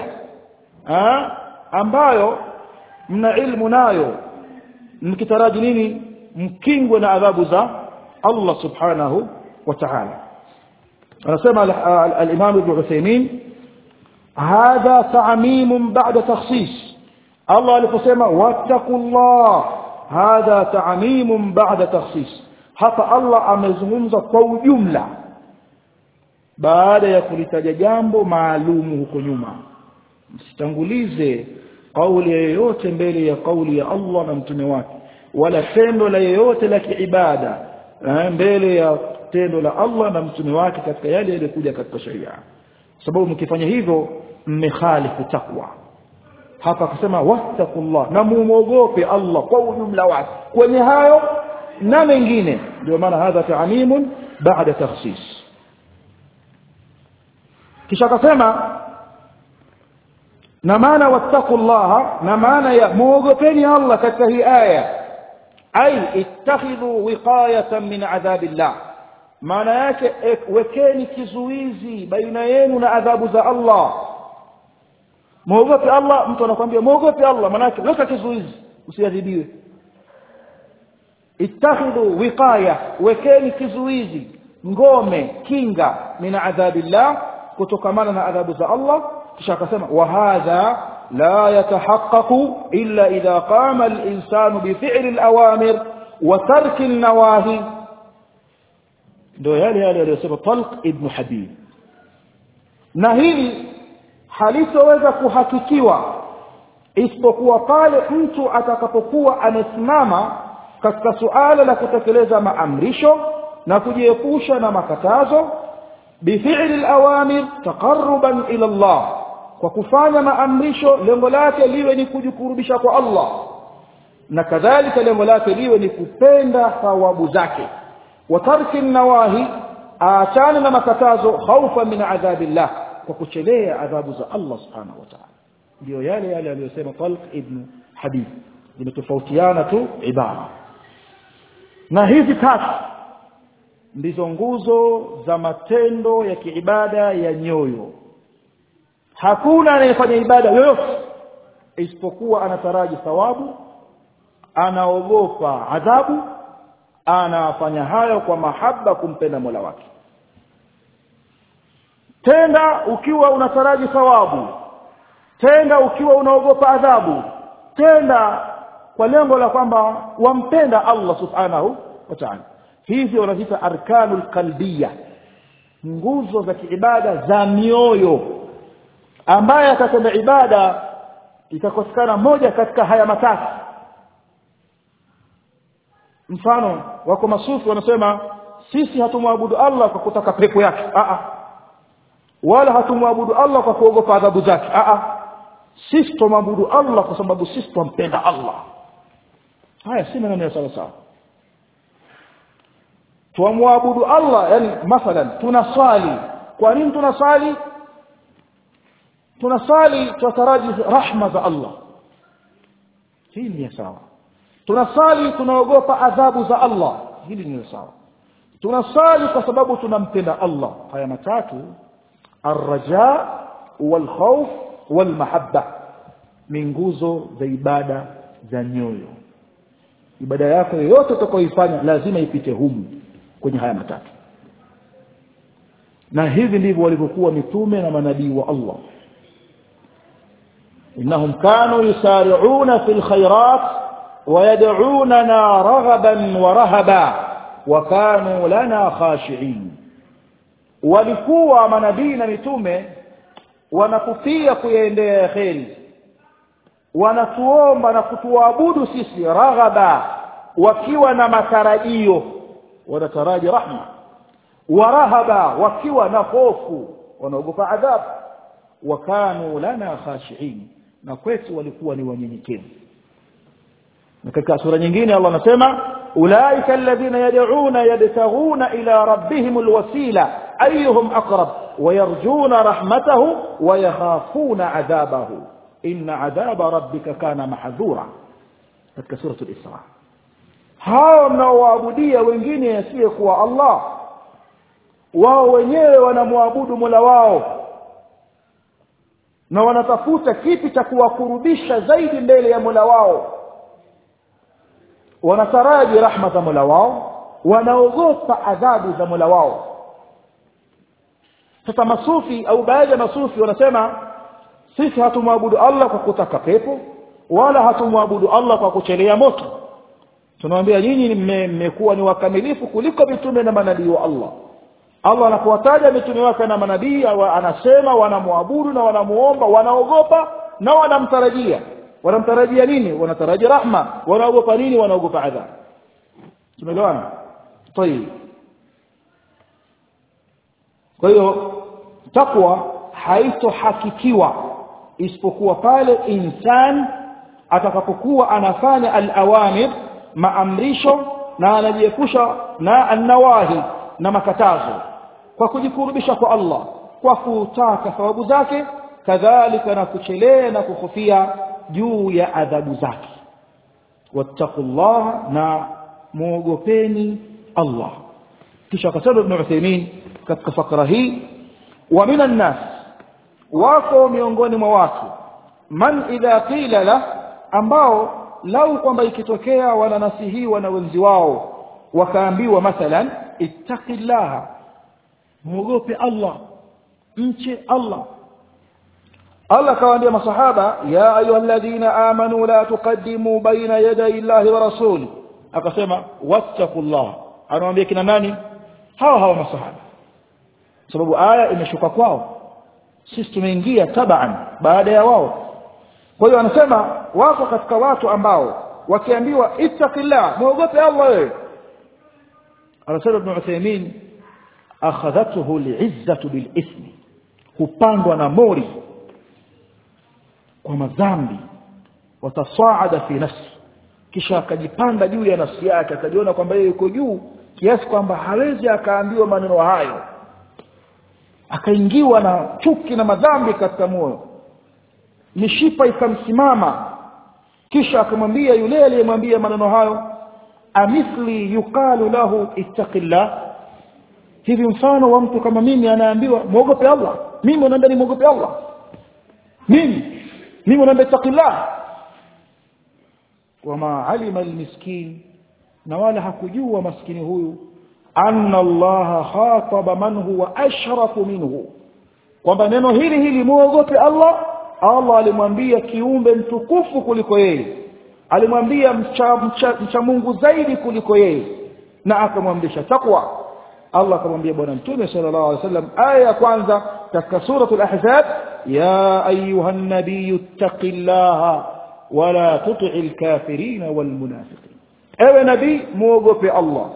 ambayo mna ilmu nayo mkitaraji nini mkingwe na adhabu za Allah subhanahu wa ta'ala anasema al-Imam Ibn Uthaymeen hadha ta'mim ba'da takhsis Allah aliposema wattaqullah hadha ta'mim ba'da takhsis hapa Allah amezungumza kwa ujumla baada ya kulitaja jambo maalumu huko nyuma msitangulize kauli yoyote mbele ya kauli ya Allah na mtume wake wala tendo la yoyote la kiibada mbele ya tendo la Allah na mtume wake katika yale yaliyokuja katika sharia sababu mkifanya hivyo mmekhalifu takwa hapa akasema wattaqullah na muogope Allah kwa ujumla wake kwenye hayo na mengine ndio maana hadha ta'mimun ba'da takhsis kisha akasema na maana wattaqullaha na maana ya muogopeni Allah katika hii aya ay ittakhidhu wiqayatan min adhabillah maana yake wekeni kizuizi baina yenu na adhabu za Allah muogope Allah mtu anakuambia muogope Allah maana yake weka kizuizi usiadhibiwe ittakhidhu wiqaya wekeni kizuizi ngome kinga min adhabillah kutokamana na adhabu za Allah kisha akasema wa hadha la yatahaqqaqu illa idha qama al-insanu bi fi'li al-awamir wa tarki an-nawahi ndio yale yale aliyosema Talq ibn Habib na hili halitoweza kuhakikiwa isipokuwa pale mtu atakapokuwa amesimama katika suala la kutekeleza maamrisho na kujiepusha na makatazo بفعل الأوامر تقربا إلى الله وكفانا maamrisho lengo lake liwe ni kujikurubisha kwa Allah na kadhalika lengo lake liwe ni kupenda thawabu zake wa tarki nawahi aachane na makatazo khaufa min adhabillah kwa kuchelea adhabu za Allah subhanahu wa ta'ala ndio yale yale aliyosema Talq ibn Habib zimetofautiana tu ibara na hizi tatu ndizo nguzo za matendo ya kiibada ya nyoyo hakuna anayefanya ibada yoyote isipokuwa anataraji thawabu anaogopa adhabu anafanya hayo kwa mahaba kumpenda Mola wake tenda ukiwa unataraji thawabu tenda ukiwa unaogopa adhabu tenda kwa lengo la kwamba wampenda Allah subhanahu wa ta'ala hizi wanaziita arkanul qalbiyya nguzo za kiibada za mioyo ambaye atatenda ibada itakosekana moja katika haya matatu mfano wako masufi wanasema sisi hatumwabudu Allah kwa kutaka pepo yake a a wala hatumwabudu Allah kwa kuogopa adhabu zake a a sisi tumwabudu Allah kwa sababu sisi tumpenda Allah haya si maneno ya sawa sawa tuamwabudu Allah yani mathalan tunaswali kwa nini tunaswali tunaswali tutaraji rahma za Allah hii ni sawa tunasali tunaogopa adhabu za Allah hili ni sawa tunasali kwa sababu tunampenda Allah haya matatu arraja walkhawf walmahabba ni nguzo za ibada za nyoyo ibada yako yoyote utakayoifanya lazima ipite humu kwenye haya matatu na hivi ndivyo walivyokuwa mitume na manabii wa Allah innahum kanu yusari'una fil khairat ويدعوننا رغبا ورهبا وكانوا لنا خاشعين walikuwa manabii na mitume wanakufia kuyaendea kheri wanatuomba na kutuabudu sisi raghaba wakiwa na matarajio wanataraji rahma warahaba wakiwa na hofu wanaogopa adhabu wakanu lana khashiin na kwetu walikuwa ni wanyenyekevu na katika sura nyingine Allah anasema ulaika alladhina yad'una yabtaghuna ila rabbihim alwasila ayyuhum aqrab wayarjuna rahmatahu wayakhafuna adhabahu inna adhaba rabbika kana mahdhura katika sura al-isra hao mnaoabudia wengine asiyekuwa Allah wao wenyewe wanamwabudu Mola wao na wanatafuta kipi cha kuwakurubisha zaidi mbele ya Mola wao wanataraji rahma za Mola wao wanaogopa adhabu za Mola wao sasa masufi au baadhi ya masufi wanasema sisi hatumwabudu Allah kwa kutaka pepo wala hatumwabudu Allah kwa kuchelea moto tunamwambia nyinyi mmekuwa ni wakamilifu kuliko mitume na manabii wa Allah Allah anapowataja mitume wake na manabii anasema wanamwabudu na wanamuomba wanaogopa na wanamtarajia wanamtarajia nini wanatarajia rahma wanaogopa nini wanaogopa adhabu tumeelewana tayib kwa hiyo takwa haitohakikiwa isipokuwa pale insan atakapokuwa anafanya al-awamir maamrisho na anajiepusha na an-nawahi na makatazo kwa kujikurubisha kwa Allah kwa kutaka thawabu zake kadhalika na kuchelea na kuhofia juu ya adhabu zake wattaqullaha na muogopeni Allah kisha akasema Ibn Uthaymeen katika fakra hii wa minan nas wako miongoni mwa watu man idha qila la ambao lau kwamba ikitokea wananasihiwa na wenzi wao wakaambiwa mathalan ittaqillaha muogope Allah mche Allah Allah kawaambia masahaba ya ayyuhalladhina amanu la tuqaddimu baina yaday Allahi wa rasuli akasema wattaqullah anawaambia kina nani hawa hawa masahaba sababu aya imeshuka kwao sisi tumeingia taban baada ya wao kwa hiyo anasema wako katika watu ambao wakiambiwa ittaqillah muogope Allah wewe anasema ibn Uthaymeen akhadhathu al'izzatu bilithmi hupandwa na mori kwa madhambi watasaada fi nafsi kisha akajipanda juu ya nafsi yake akajiona kwamba yeye yuko juu kiasi kwamba hawezi akaambiwa maneno hayo akaingiwa na chuki na madhambi katika moyo mishipa ikamsimama kisha akamwambia yule aliyemwambia maneno hayo amithli yuqalu lahu ittaqillah hivi mfano wa mtu kama mimi anaambiwa muogope Allah mimi unaambia ni muogope Allah mimi mimi unaambia ittaqillah wama alima almiskin na wala hakujua maskini huyu anna Allah khataba man huwa ashrafu minhu kwamba neno hili hili muogope Allah Allah alimwambia kiumbe mtukufu kuliko yeye alimwambia mcha, mcha, mcha Mungu zaidi kuliko yeye na akamwamrisha takwa Allah akamwambia bwana mtume sallallahu alaihi wasallam aya ya kwanza katika suratul ahzab ya ayuhan nabiyyu taqillaha wala tuti'il kafirin wal munafiqin ewe nabii muogope Allah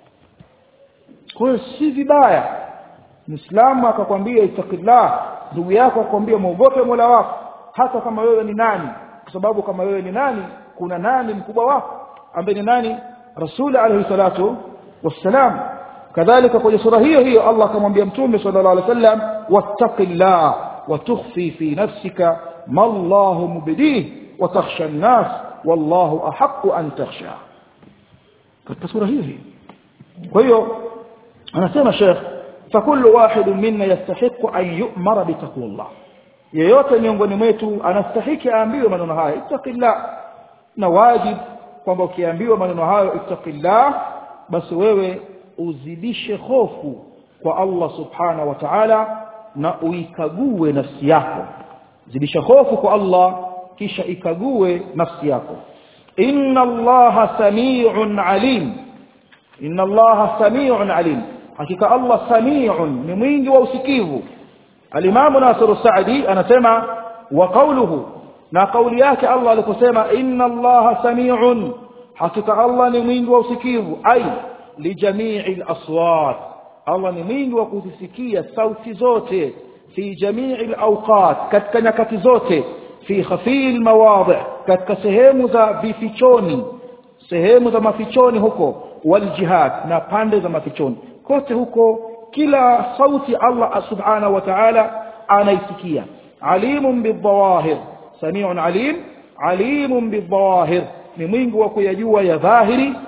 kwa hiyo si vibaya Muislamu akakwambia ittaqillah ndugu yako akwambia muogope Mola wako hata kama wewe ni nani kwa sababu kama wewe ni nani kuna nani mkubwa wako ambaye ni nani Rasul alayhi salatu wassalam kadhalika kwenye sura hiyo hiyo Allah akamwambia mtume sallallahu alayhi wasallam wattaqillah wa tukhfi fi nafsika ma Allah mubdih wa takhsha an-nas wallahu ahaqqu an takhsha katika sura hiyo hiyo kwa hiyo anasema Sheikh فكل واحد منا يستحق أن يؤمر بتقوى الله yeyote miongoni mwetu anastahiki aambiwe maneno haya ittaqillah na wajib kwamba ukiambiwa maneno hayo ittaqillah basi wewe uzidishe hofu kwa Allah subhanahu wa ta'ala na uikague nafsi yako zidisha hofu kwa Allah kisha ikague nafsi yako inna allaha samii'un alim inna allaha samii'un alim hakika Allah samii'un ni mwingi wa usikivu alimamu Nasir Saadi anasema wa qawluhu na kauli yake Allah aliposema inna allaha samii'un hakika Allah ni mwingi wa usikivu ai lijami'i al-aswat Allah ni mwingi wa kuzisikia sauti zote fi jami'i al-awqat katika nyakati zote fi khafi al-mawadhi katika sehemu za vifichoni sehemu za mafichoni huko wal jihad na pande za mafichoni kote huko kila sauti Allah subhanahu wa ta'ala anaisikia alimun bidhawahir sami'un alim alimun bidhawahir ni mwingi wa kuyajua ya dhahiri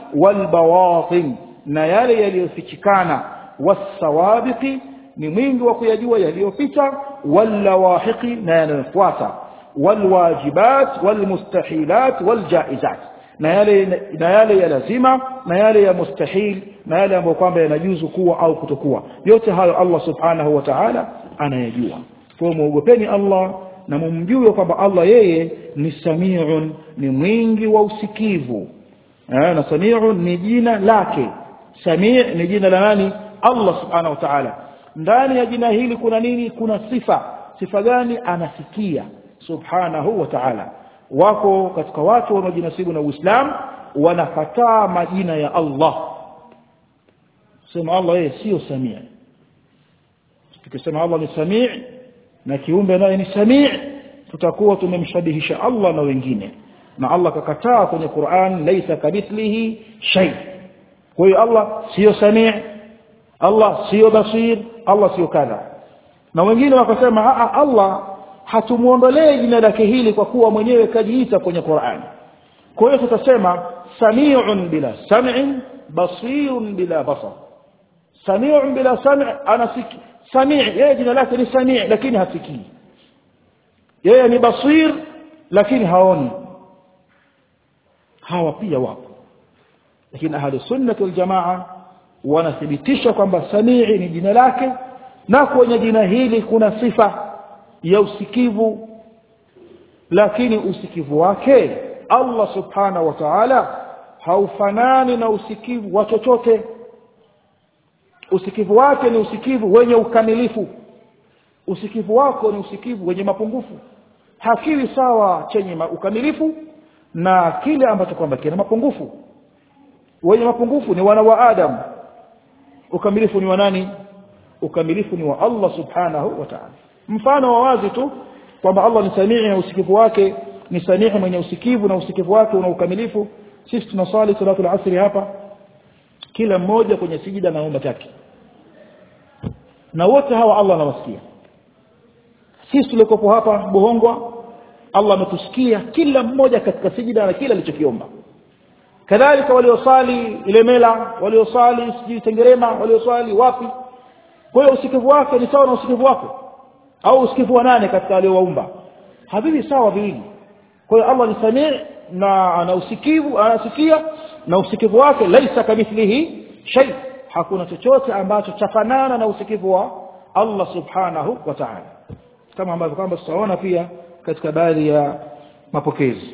walbawatin na yale yaliyofichikana wasawabiqi ni mwingi wa kuyajua yaliyopita wallawahiqi na yanayofuata walwajibat walmustahilat waljaizat na yale na yale ya lazima na yale ya mustahil na yale ambayo kwamba yanajuzu kuwa au kutokuwa yote hayo Allah subhanahu wa ta'ala anayajua kwa muogopeni Allah na mumjue kwamba Allah yeye ni samiun ni mwingi wa usikivu eh, na samiun ni jina lake sami ni jina la nani Allah subhanahu wa ta'ala ndani ya jina hili kuna nini kuna sifa sifa gani anasikia subhanahu wa ta'ala wako katika watu wanaojinasibu na Uislamu wanakataa majina ya Allah sema Allah yeye sio samii tukisema Allah ni samii na kiumbe naye ni samii tutakuwa tumemshabihisha Allah na wengine na Allah kakataa kwenye Qur'an laisa kamithlihi shay kwa hiyo Allah sio samii Allah sio basir Allah sio kadha na wengine wakasema Allah hatumuondolee jina lake hili kwa kuwa mwenyewe kajiita kwenye Qur'an kwa hiyo tutasema sami'un bila sam'in basirun bila basar sami'un bila sam' anasiki sami' yeye jina lake ni sami' lakini hasikii yeye ni basir lakini haoni hawa pia wapo lakini ahli sunnah wal jamaa wanathibitisha kwamba samii ni jina lake na kwenye jina hili kuna sifa ya usikivu lakini usikivu wake Allah subhanahu wa ta'ala haufanani na usikivu wa chochote usikivu wake ni usikivu wenye ukamilifu usikivu wako ni usikivu wenye mapungufu hakiwi sawa chenye ukamilifu na kile ambacho kwamba kina mapungufu wenye mapungufu ni wana wa Adam ukamilifu ni wa nani ukamilifu ni wa Allah subhanahu wa ta'ala mfano wa wazi tu kwamba Allah ni samii na usikivu wake ni samii mwenye usikivu na usikivu wake una ukamilifu sisi tunasali salatu al-asri hapa kila mmoja kwenye sijida na omba chake na wote hawa Allah anawasikia sisi tulikopo hapa Bohongwa Allah ametusikia kila mmoja katika sijida na kila alichokiomba kadhalika waliosali Ilemela waliosali sijui Tengerema waliosali wapi kwa hiyo usikivu wake ni sawa na usikivu wako au usikivu wa nane katika aliowaumba havivi sawa viwili kwa hiyo Allah ni samii na ana usikivu anasikia na usikivu wake laisa kamithlihi shay hakuna chochote ambacho chafanana na usikivu wa Allah subhanahu wa ta'ala kama ambavyo kwamba tutaona pia katika baadhi ya mapokezi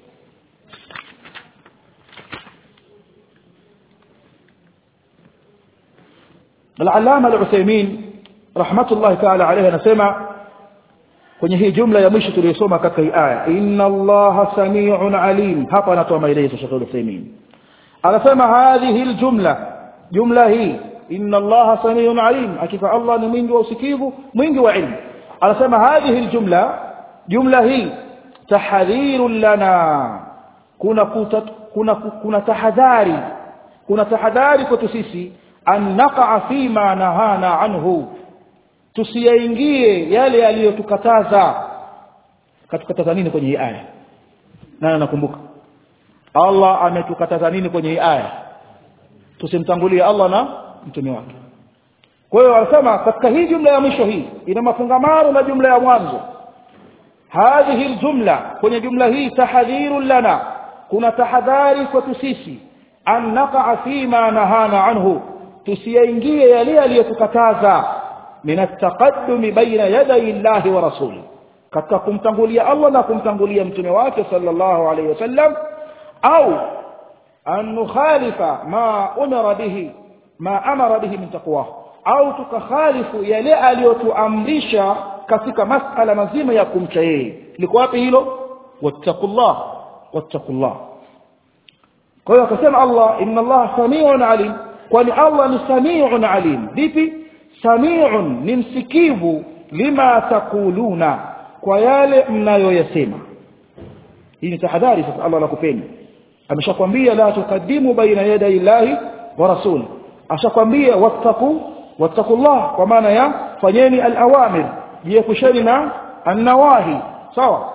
العلامه العثيمين رحمه الله تعالى عليه anasema kwenye hii jumla ya mwisho tuliyosoma katika hii aya inna allaha samiun alim hapa anatoa maelezo Sheikh Uthaymeen anasema hadhihi aljumla jumla hii inna allaha samiun alim akifa Allah ni mwingi wa usikivu mwingi wa ilmu anasema hadhihi aljumla jumla hii tahdhirun lana kuna kuta, kuna kuna tahadhari kuna tahadhari kwetu sisi an naqa fima nahana anhu tusiyaingie yale yaliyotukataza katukataza nini kwenye hii aya nani nakumbuka Allah ametukataza nini kwenye hii aya tusimtangulie Allah na mtume wake kwa hiyo wanasema katika hii jumla ya mwisho hii ina mafungamano na jumla ya mwanzo hadhihi aljumla kwenye jumla hii tahadhirun lana kuna tahadhari kwetu sisi an naqa fima nahana anhu tusiyaingie yale aliyotukataza min at-taqaddum baina yaday Allah wa rasuli katika kumtangulia Allah na kumtangulia mtume wake sallallahu alayhi wasallam au an nukhalifa ma umara bihi ma amara bihi min taqwa au tukakhalifu yale aliyotuamrisha katika masala mazima ya kumcha yeye liko wapi hilo wattaqullah wattaqullah kwa hiyo akasema Allah inna Allah samiun alim kwani Allah ni samiun alim vipi samiun ni msikivu lima takuluna kwa yale mnayoyasema hii ni tahadhari sasa Allah anakupeni ameshakwambia la tukadimu baina yaday Allahi wa rasuli ashakwambia wattaqu wattaqullah kwa maana ya fanyeni al-awamir jiepusheni na an-nawahi sawa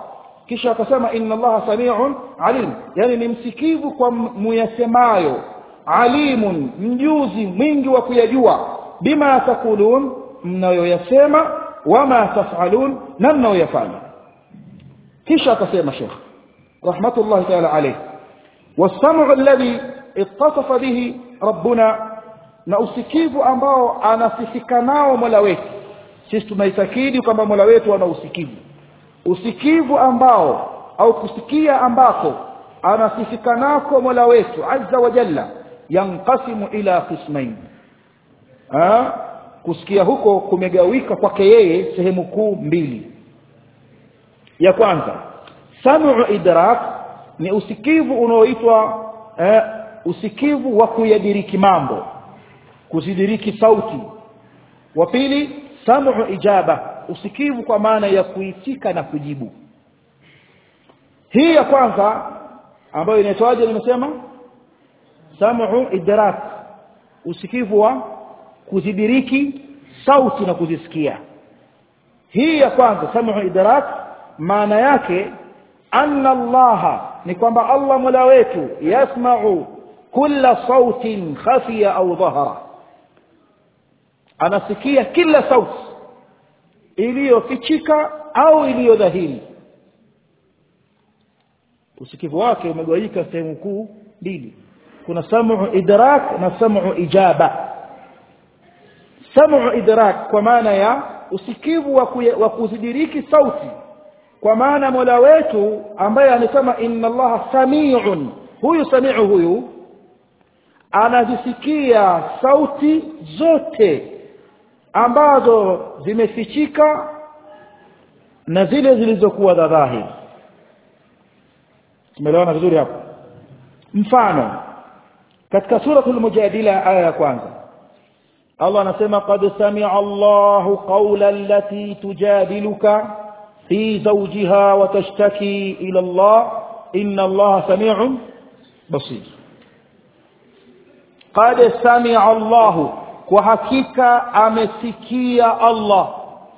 kisha akasema inna allaha samiun alim yani ni msikivu kwa muyasemayo alimun mjuzi mwingi wa kuyajua bima takulun mnayoyasema wama tafalun na mnayoyafanya kisha akasema shekh rahmatullahi taala alayh والسمع الذي اتصف به ربنا na usikivu ambao anasifika nao mola wetu sisi tunaitakidi kwamba mola wetu ana usikivu usikivu ambao au kusikia ambako anasifika nako mola wetu azza wa jalla yanqasimu ila qismain kusikia huko kumegawika kwake yeye sehemu kuu mbili ya kwanza samu idrak ni usikivu unaoitwa eh, usikivu wa kuyadiriki mambo kuzidiriki sauti wa pili samu ijaba usikivu kwa maana ya kuitika na kujibu hii ya kwanza ambayo inaitwaje nimesema samu idrak usikivu wa kuzidiriki sauti na kuzisikia hii ya kwanza samu idrak maana yake anna allaha ni kwamba allah mola wetu yasmau kulla sautin khafiya au dhahara anasikia kila sauti iliyofichika au iliyodhahiri usikivu wake umegawanyika sehemu kuu mbili kuna samu idrak na samu ijaba samu idrak kwa maana ya usikivu wa, kuye, wa kuzidiriki sauti kwa maana mola wetu ambaye anasema inna allaha samiun huyu samiu huyu anazisikia sauti zote ambazo zimefichika na zile zilizokuwa za dhahiri tumeelewana vizuri hapo mfano katika suratul mujadila aya ya kwanza Allah anasema qad sami'a Allahu qawla allati tujadiluka fi zawjiha wa tashtaki ila Allah inna Allah sami'un basir qad sami'a Allahu kwa hakika amesikia Allah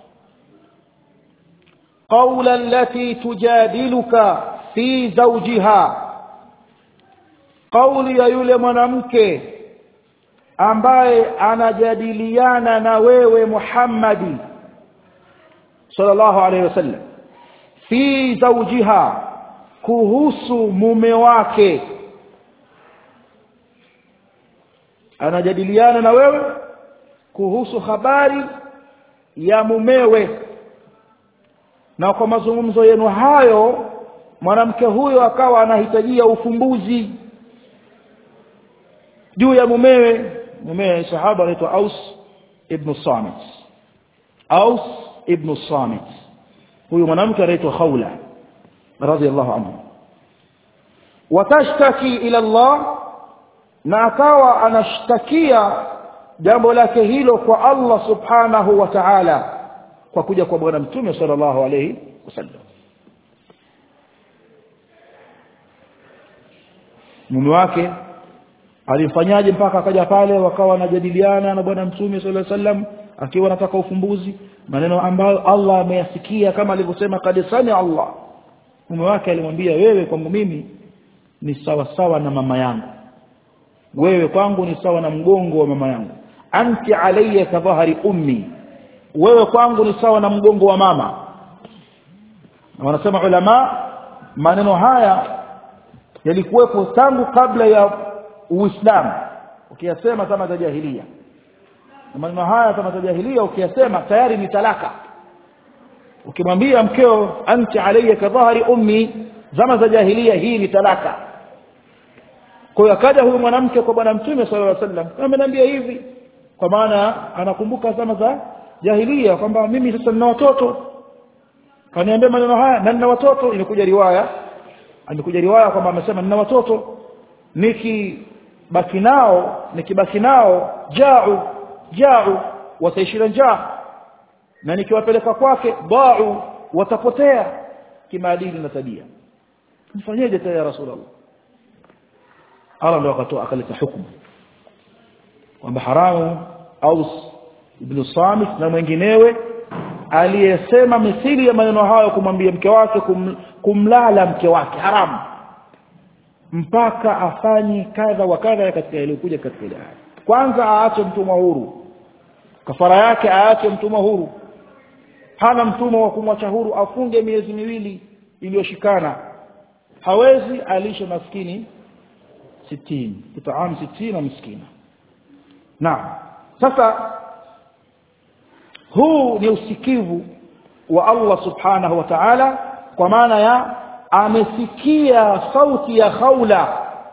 qawla allati tujadiluka fi zawjiha kauli ya yule mwanamke ambaye anajadiliana na wewe Muhammadi sallallahu alaihi wasallam fi zawjiha kuhusu mume wake anajadiliana na wewe kuhusu habari ya mumewe na kwa mazungumzo yenu hayo mwanamke huyo akawa anahitajia ufumbuzi juu ya mumewe mumewe sahaba anaitwa Aus ibn Samit Aus ibn Samit huyu mwanamke anaitwa Khawla radhiallahu anhu watashtaki ila Allah na akawa anashtakia jambo lake hilo kwa Allah subhanahu wa ta'ala kwa kuja kwa bwana mtume sallallahu alayhi wasallam mume wake alimfanyaje mpaka akaja pale wakawa wanajadiliana na bwana mtume sallallahu alaihi wasallam akiwa anataka ufumbuzi maneno ambayo Allah ameyasikia kama alivyosema kad sami Allah mume wake alimwambia wewe kwangu mimi ni sawa sawa na mama yangu wewe kwangu ni sawa na mgongo wa mama yangu anti alayya kadhahari ummi wewe kwangu ni sawa na mgongo wa mama na wanasema ulama maneno haya yalikuwepo tangu kabla ya uislamu ukiyasema kama za jahiliya na maneno haya kama za jahiliya ukiyasema tayari ni talaka ukimwambia mkeo anti alayya kadhahari ummi zama za jahiliya hii ni talaka kwa hiyo akaja huyu mwanamke kwa bwana mtume sallallahu alaihi wasallam ameniambia hivi kwa maana anakumbuka zama za jahiliya kwamba mimi sasa nina watoto kaniambia maneno haya na nina watoto imekuja riwaya imekuja riwaya kwamba amesema nina watoto nikibaki nao nikibaki nao jau jau wataishira njaa na nikiwapeleka kwake dau watapotea kimaadili na tabia mfanyeje tena ya rasulullah Allah ndo akatoa akaleta hukumu kwamba haramu Aus ibn Samit na mwinginewe aliyesema mithili ya maneno hayo kumwambia mke wake kum, kumlala mke wake haramu mpaka afanye kadha wa kadha katika iliyokuja katika ile aya kwanza aache mtumwa huru kafara yake aache mtumwa huru hana mtumwa wa kumwacha huru afunge miezi miwili iliyoshikana hawezi alishe maskini sitini kutaamu sitini na miskina naam sasa huu ni usikivu wa Allah subhanahu wa ta'ala kwa maana ya amesikia sauti ya khawla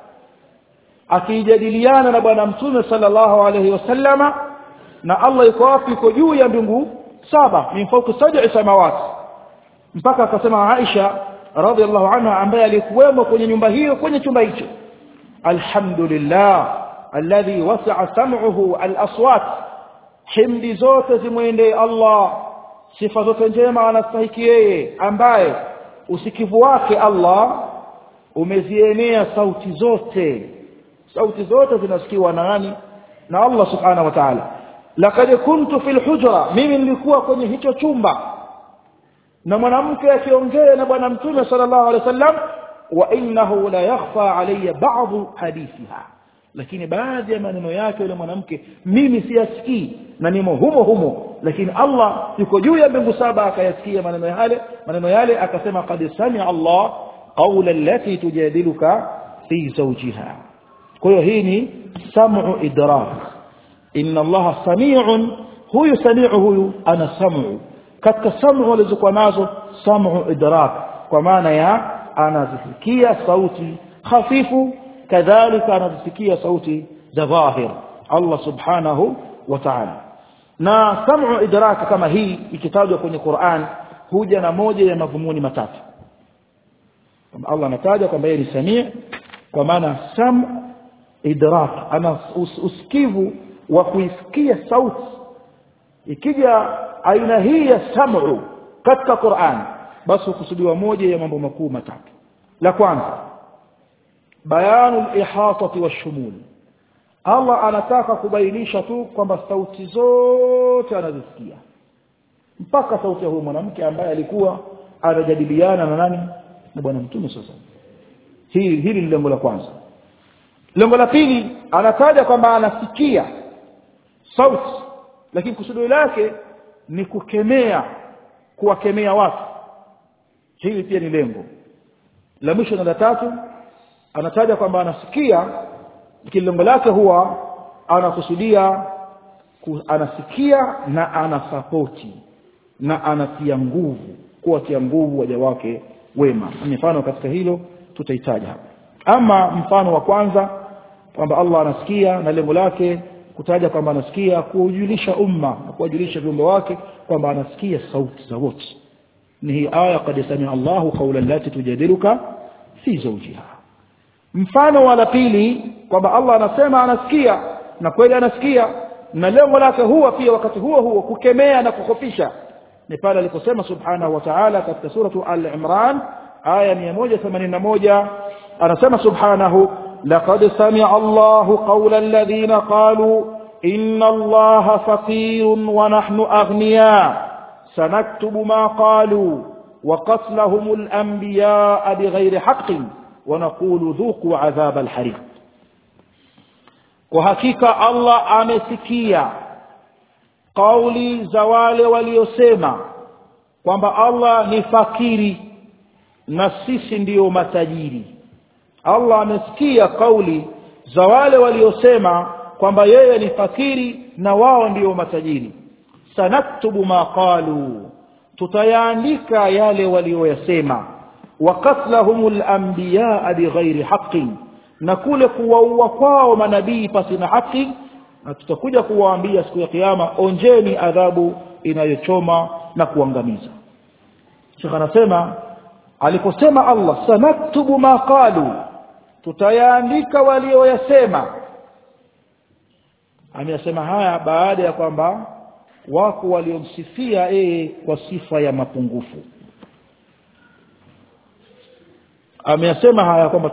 akijadiliana na bwana mtume sallallahu alayhi wasallama na Allah yuko wapi yuko juu ya mbingu saba min fawqi sab'i samawati mpaka akasema Aisha radhiallahu anha ambaye alikuwemo kwenye nyumba hiyo kwenye chumba hicho alhamdulillah alladhi wasi'a sam'uhu al-aswat himdi zote zimwendee Allah sifa zote njema anastahiki yeye ambaye usikivu wake Allah umezienea sauti zote sauti zote zinasikiwa na nani na Allah subhanahu wa ta'ala laqad kuntu fil hujra mimi nilikuwa kwenye hicho chumba na mwanamke akiongea na bwana mtume sallallahu alaihi wasallam wa innahu la yakhfa alayya ba'd hadithiha lakini baadhi ya maneno yake yule mwanamke mimi siyasikii na nimo humo humo lakini Allah yuko juu ya mbingu saba akayasikia maneno yale maneno yale akasema qad sami'a Allah qawla allati tujadiluka fi zawjiha kwa hiyo hii ni sam'u idrak inna Allah sami'un huyu sami'u huyu ana sam'u katika sam'u alizokuwa nazo sam'u idrak kwa maana ya anazisikia sauti hafifu kadhalika anazisikia sauti za dhahir Allah subhanahu wa ta'ala na sam'u idrak kama hii ikitajwa kwenye Qur'an huja na moja ya madhumuni matatu kama Allah anataja kwamba yeye ni samii kwa maana sam idrak ana us, usikivu wa kuisikia sauti ikija aina hii ya sam'u katika Qur'an basi kusudiwa moja ya mambo makuu matatu la kwanza bayanu al-ihatati wash-shumul Allah anataka kubainisha tu kwamba sauti zote anazisikia mpaka sauti ya huyo mwanamke ambaye alikuwa anajadiliana na nani na bwana mtume sasa hili hili ni lengo la kwanza lengo la pili anataja kwamba anasikia sauti lakini kusudio lake ni kukemea kuwakemea watu hili pia ni lengo la mwisho na la tatu anataja kwamba anasikia lakini lengo lake huwa anakusudia anasikia na anasapoti na anatia nguvu kuwatia nguvu waja wake wema mfano katika hilo tutahitaji hapa ama mfano wa kwanza kwamba Allah anasikia na lengo lake kutaja kwamba anasikia kuujulisha umma na kuwajulisha viumbe wake kwamba anasikia sauti za wote ni hii aya qad samia Allahu qawla allati tujadiluka fi zawjiha mfano wa la pili kwamba Allah anasema anasikia na kweli anasikia na lengo lake huwa pia wakati huo huo kukemea na kukhofisha ni pale aliposema subhanahu wa ta'ala katika suratu al-imran aya 181 anasema subhanahu laqad sami'a Allahu qawla alladhina qalu inna Allaha faqirun wa nahnu aghniya sanaktubu ma qalu wa qatlahum al-anbiya bighayri haqqin wa naqulu dhuqu 'adhab al-hariq kwa hakika Allah amesikia kauli za wale waliosema kwamba Allah ni fakiri na sisi ndiyo matajiri Allah amesikia kauli za wale waliosema kwamba yeye ni fakiri na wao ndiyo matajiri sanaktubu ma qalu tutayaandika yale walioyasema wa qatlahumul anbiya bighairi haqqin na kule kuwaua kwao manabii pasi na haki na tutakuja kuwaambia siku ya kiyama onjeni adhabu inayochoma na kuangamiza Sheikh anasema aliposema Allah sanaktubu ma qalu tutayaandika walioyasema ameyasema haya baada ya kwamba wako waliomsifia yeye kwa sifa ya mapungufu ameyasema haya kwamba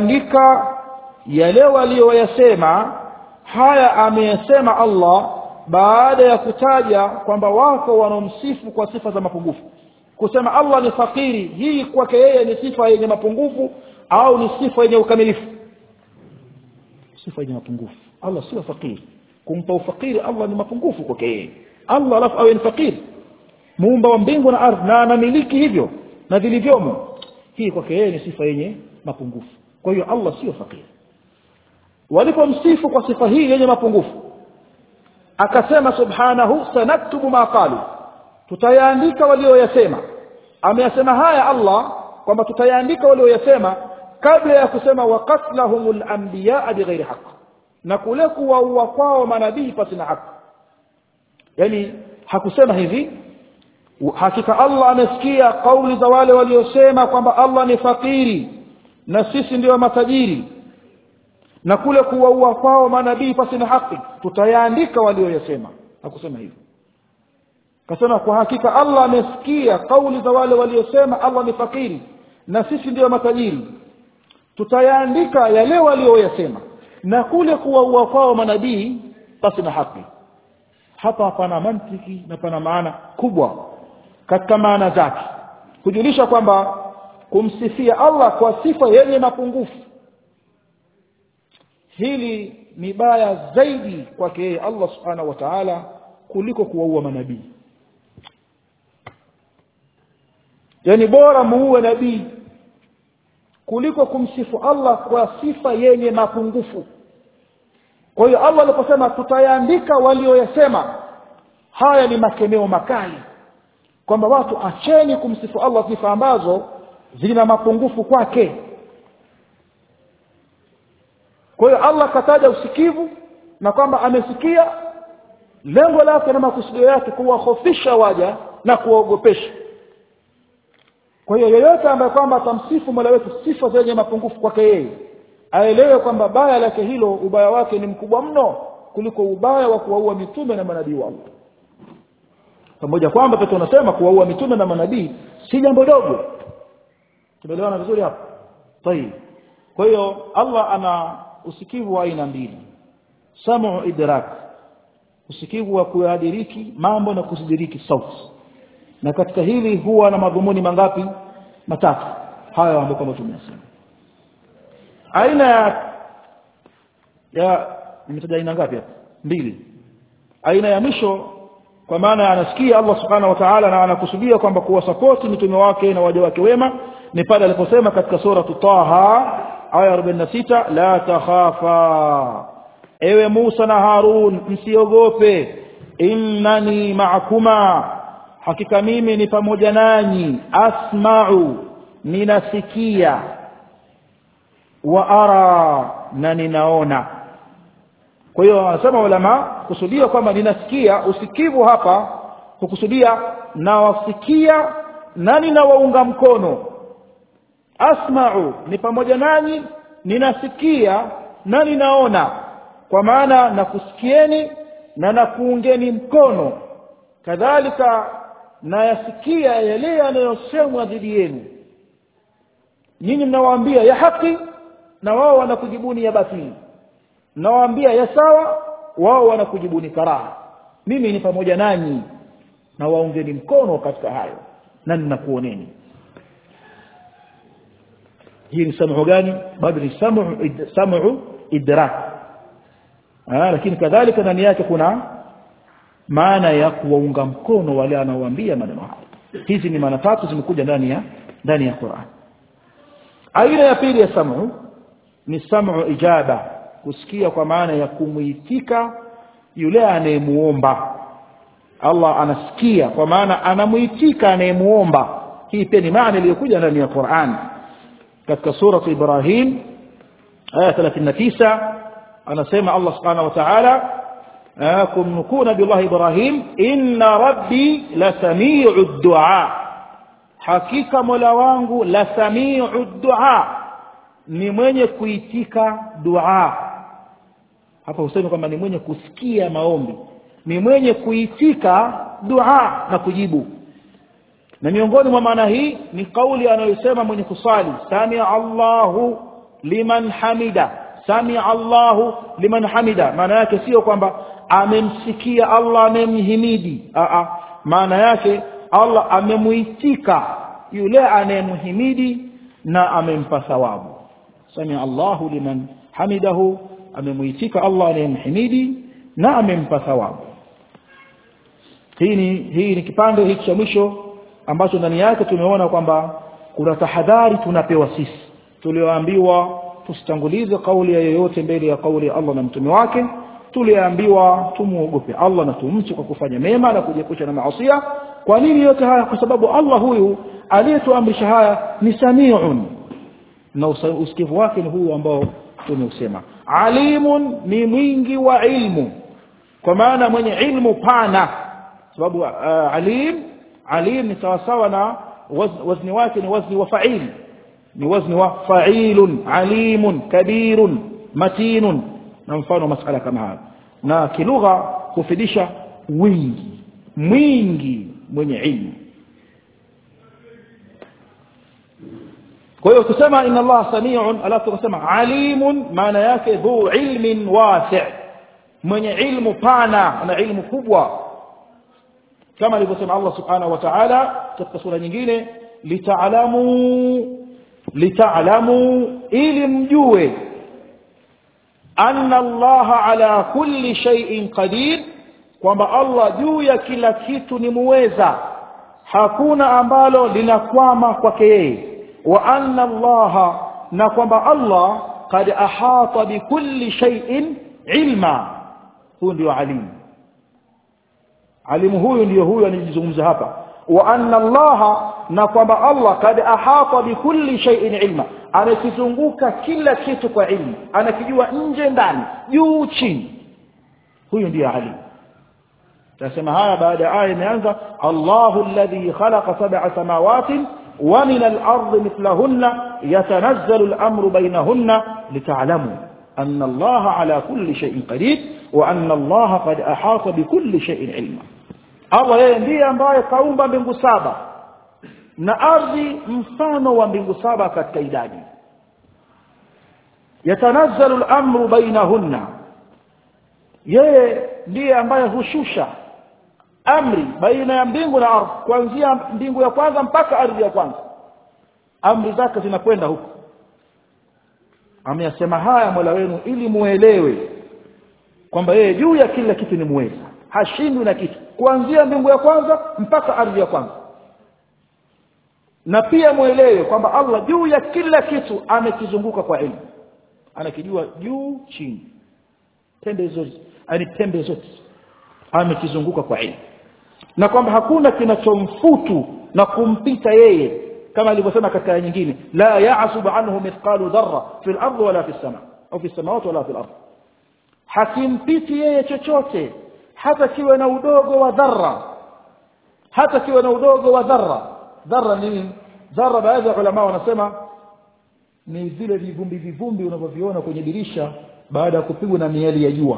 tutayaandika yale walioyasema haya ameyasema Allah baada ya kutaja kwamba wako wanaomsifu kwa sifa za mapungufu kusema Allah ni fakiri hii kwake yeye ni sifa yenye mapungufu au ni sifa yenye ukamilifu sifa yenye mapungufu Allah sio fakiri kumpa ufakiri Allah ni mapungufu kwake yeye Allah alafu awe ni fakiri muumba wa mbingu na ardhi na anamiliki hivyo na vilivyomo hii kwake yeye ni sifa yenye mapungufu kwa hiyo Allah sio fakiri walipomsifu kwa sifa hii yenye mapungufu akasema subhanahu sanaktubu ma qalu tutayaandika walioyasema ameyasema haya Allah kwamba tutayaandika walioyasema kabla ya kusema waqatlahumul anbiya bighairi haqq na kule kuwaua kwao manabii pasi na haki yani hakusema hivi hakika Allah amesikia kauli za wale waliosema kwamba Allah ni fakiri na sisi ndio matajiri na kule kuwaua kwao manabii pasi na haki tutayaandika walioyasema hakusema hivyo kasema kwa hakika Allah amesikia kauli za wale waliosema Allah ni fakiri na sisi ndio matajiri tutayaandika yale walioyasema na kule kuwaua kwao manabii pasi na haki hapa pana mantiki na pana maana kubwa katika maana zake kujulisha kwamba kumsifia Allah kwa sifa yenye mapungufu hili ni baya zaidi kwake yeye Allah subhanahu wa ta'ala kuliko kuwaua manabii yani bora muue nabii kuliko kumsifu Allah kwa sifa yenye mapungufu kwa hiyo Allah aliposema tutayaandika walioyasema haya ni makemeo makali kwamba watu acheni kumsifu Allah sifa ambazo zina mapungufu kwake kwa hiyo Allah kataja usikivu na kwamba amesikia lengo lake na makusudio yake kuwahofisha waja na kuwaogopesha kwa hiyo yeyote ambaye kwamba atamsifu Mola wetu sifa zenye mapungufu kwake yeye aelewe kwamba baya lake hilo ubaya wake ni mkubwa mno kuliko ubaya wa kuwaua mitume na manabii wa Allah pamoja kwamba pia tunasema kuwaua mitume na manabii si jambo dogo tumeelewana vizuri hapo tayib kwa hiyo Allah ana usikivu wa aina mbili samu idrak usikivu wa kuyadiriki mambo na kusidiriki sauti na katika hili huwa na madhumuni mangapi matatu haya ambayo kama tumesema aina ya ya nimetaja aina ngapi hapa mbili aina ya mwisho kwa maana anasikia Allah subhanahu wa ta'ala na anakusudia kwamba kuwasapoti mitume wake na waja wake wema ni pale aliposema katika sura Taha aya 46 la takhafa ewe Musa na Harun msiogope innani ma'akuma hakika mimi ni pamoja nanyi asma'u ninasikia wa ara na ninaona kwa hiyo wanasema ulama kusudia kwamba ninasikia usikivu hapa kukusudia nawasikia na ninawaunga mkono asma'u ni pamoja nanyi ninasikia na ninaona kwa maana nakusikieni na nakuungeni mkono kadhalika nayasikia yale yanayosemwa dhidi yenu nyinyi mnawaambia ya haki na wao wanakujibuni ya batili mnawaambia ya sawa wao wanakujibuni karaha mimi ni pamoja nanyi na waungeni mkono katika hayo na ninakuoneni hii ni samu gani bado ni samu samu idrak ah lakini kadhalika ndani yake kuna maana ya kuwaunga mkono wale anaowaambia maneno hayo hizi ni maana tatu zimekuja ndani ya ndani ya Qur'an aina ya pili ya samu ni samu ijaba kusikia kwa maana ya kumuitika yule anayemuomba Allah anasikia kwa maana anamuitika anayemuomba hii pia ni maana iliyokuja ndani ya Qur'an katika sura Ibrahim aya 39 anasema Allah subhanahu wa ta'ala kumnukuu nabiullah Ibrahim inna rabbi la samiu dua hakika mola wangu la samiu dua ni mwenye kuitika dua hapa useme kwamba ni mwenye kusikia maombi ni mwenye kuitika dua na kujibu na miongoni mwa maana hii ni kauli anayosema mwenye kusali samia Allahu liman hamida samia Allahu liman hamida maana yake sio kwamba amemsikia Allah amemhimidi a a maana yake Allah amemuitika yule anayemhimidi na amempa thawabu samia Allahu liman hamidahu amemuitika Allah anayemhimidi na amempa thawabu hii ni hii ni kipande hiki cha mwisho ambacho ndani yake tumeona kwamba kuna tahadhari tunapewa sisi tulioambiwa tusitangulize kauli ya yoyote mbele ya kauli ya Allah na mtume wake tuliambiwa tumuogope Allah na tumche kwa kufanya mema na kujiepusha na maasiya kwa nini yote haya kwa sababu Allah huyu aliyetuamrisha haya ni samiun na usikivu wake ni huyu ambao tumeusema alimun ni mwingi wa ilmu kwa maana mwenye ilmu pana sababu uh, alim alim ni sawasawa na wazni wake ni wazni wa fa'il ni wazni wa fa'ilun alimun kabirun matinun na mfano masala kama haya na kilugha kufidisha wingi mwingi mwenye ilmu kwa hiyo kusema inna Allah samiun alafu kusema alimun maana yake dhu ilmin wasi' mwenye ilmu pana na ilmu kubwa kama alivyosema Allah subhanahu wa ta'ala katika sura nyingine lita'lamu lita'lamu ili mjue anna Allah ala kulli shay'in qadir kwamba Allah juu ya kila kitu ni muweza hakuna ambalo linakwama kwake yeye wa anna Allah na kwamba Allah qad ahata bikulli shay'in ilma huyu ndio alimu alimu huyu ndio huyu anijizungumza hapa wa anna Allah na kwamba Allah kad ahata bikulli shay'in ilma anakizunguka kila kitu kwa ilmu anakijua nje ndani juu chini huyu ndiye alimu tasema haya baada ya aya imeanza Allahu alladhi khalaqa sab'a samawati wa min al-ardi mithlahunna yatanazzalu al-amru baynahunna lita'lamu anna Allah ala kulli shay'in qadir wa anna Allah qad ahata bikulli shay'in ilma Allah yeye ndiye ambaye kaumba mbingu saba na ardhi mfano wa mbingu saba katika idadi yatanazzalu al-amru bainahunna yeye ndiye ambaye hushusha amri baina ya mbingu na ardhi kuanzia mbingu ya kwanza mpaka ardhi ya kwanza amri zake zinakwenda huko ameyasema haya Mola wenu ili muelewe kwamba yeye juu ya kila kitu ni muweza hashindwi na kitu kuanzia mbingu ya kwanza mpaka ardhi ya kwanza na pia muelewe kwamba Allah juu ya kila kitu amekizunguka kwa elimu anakijua juu chini pembe zote ani pembe zote amekizunguka kwa elimu na kwamba hakuna kinachomfutu na kumpita yeye kama alivyosema katika aya nyingine la ya'subu anhu mithqalu dharra fil ardi wala fis sama au fis samawati wala fil ardi hakimpiti yeye chochote hata kiwe na udogo wa dharra hata kiwe na udogo wa dharra dharra ni dharra baadhi ya ulama wanasema ni vile vivumbi vivumbi unavyoviona kwenye dirisha baada ya kupigwa na miali ya jua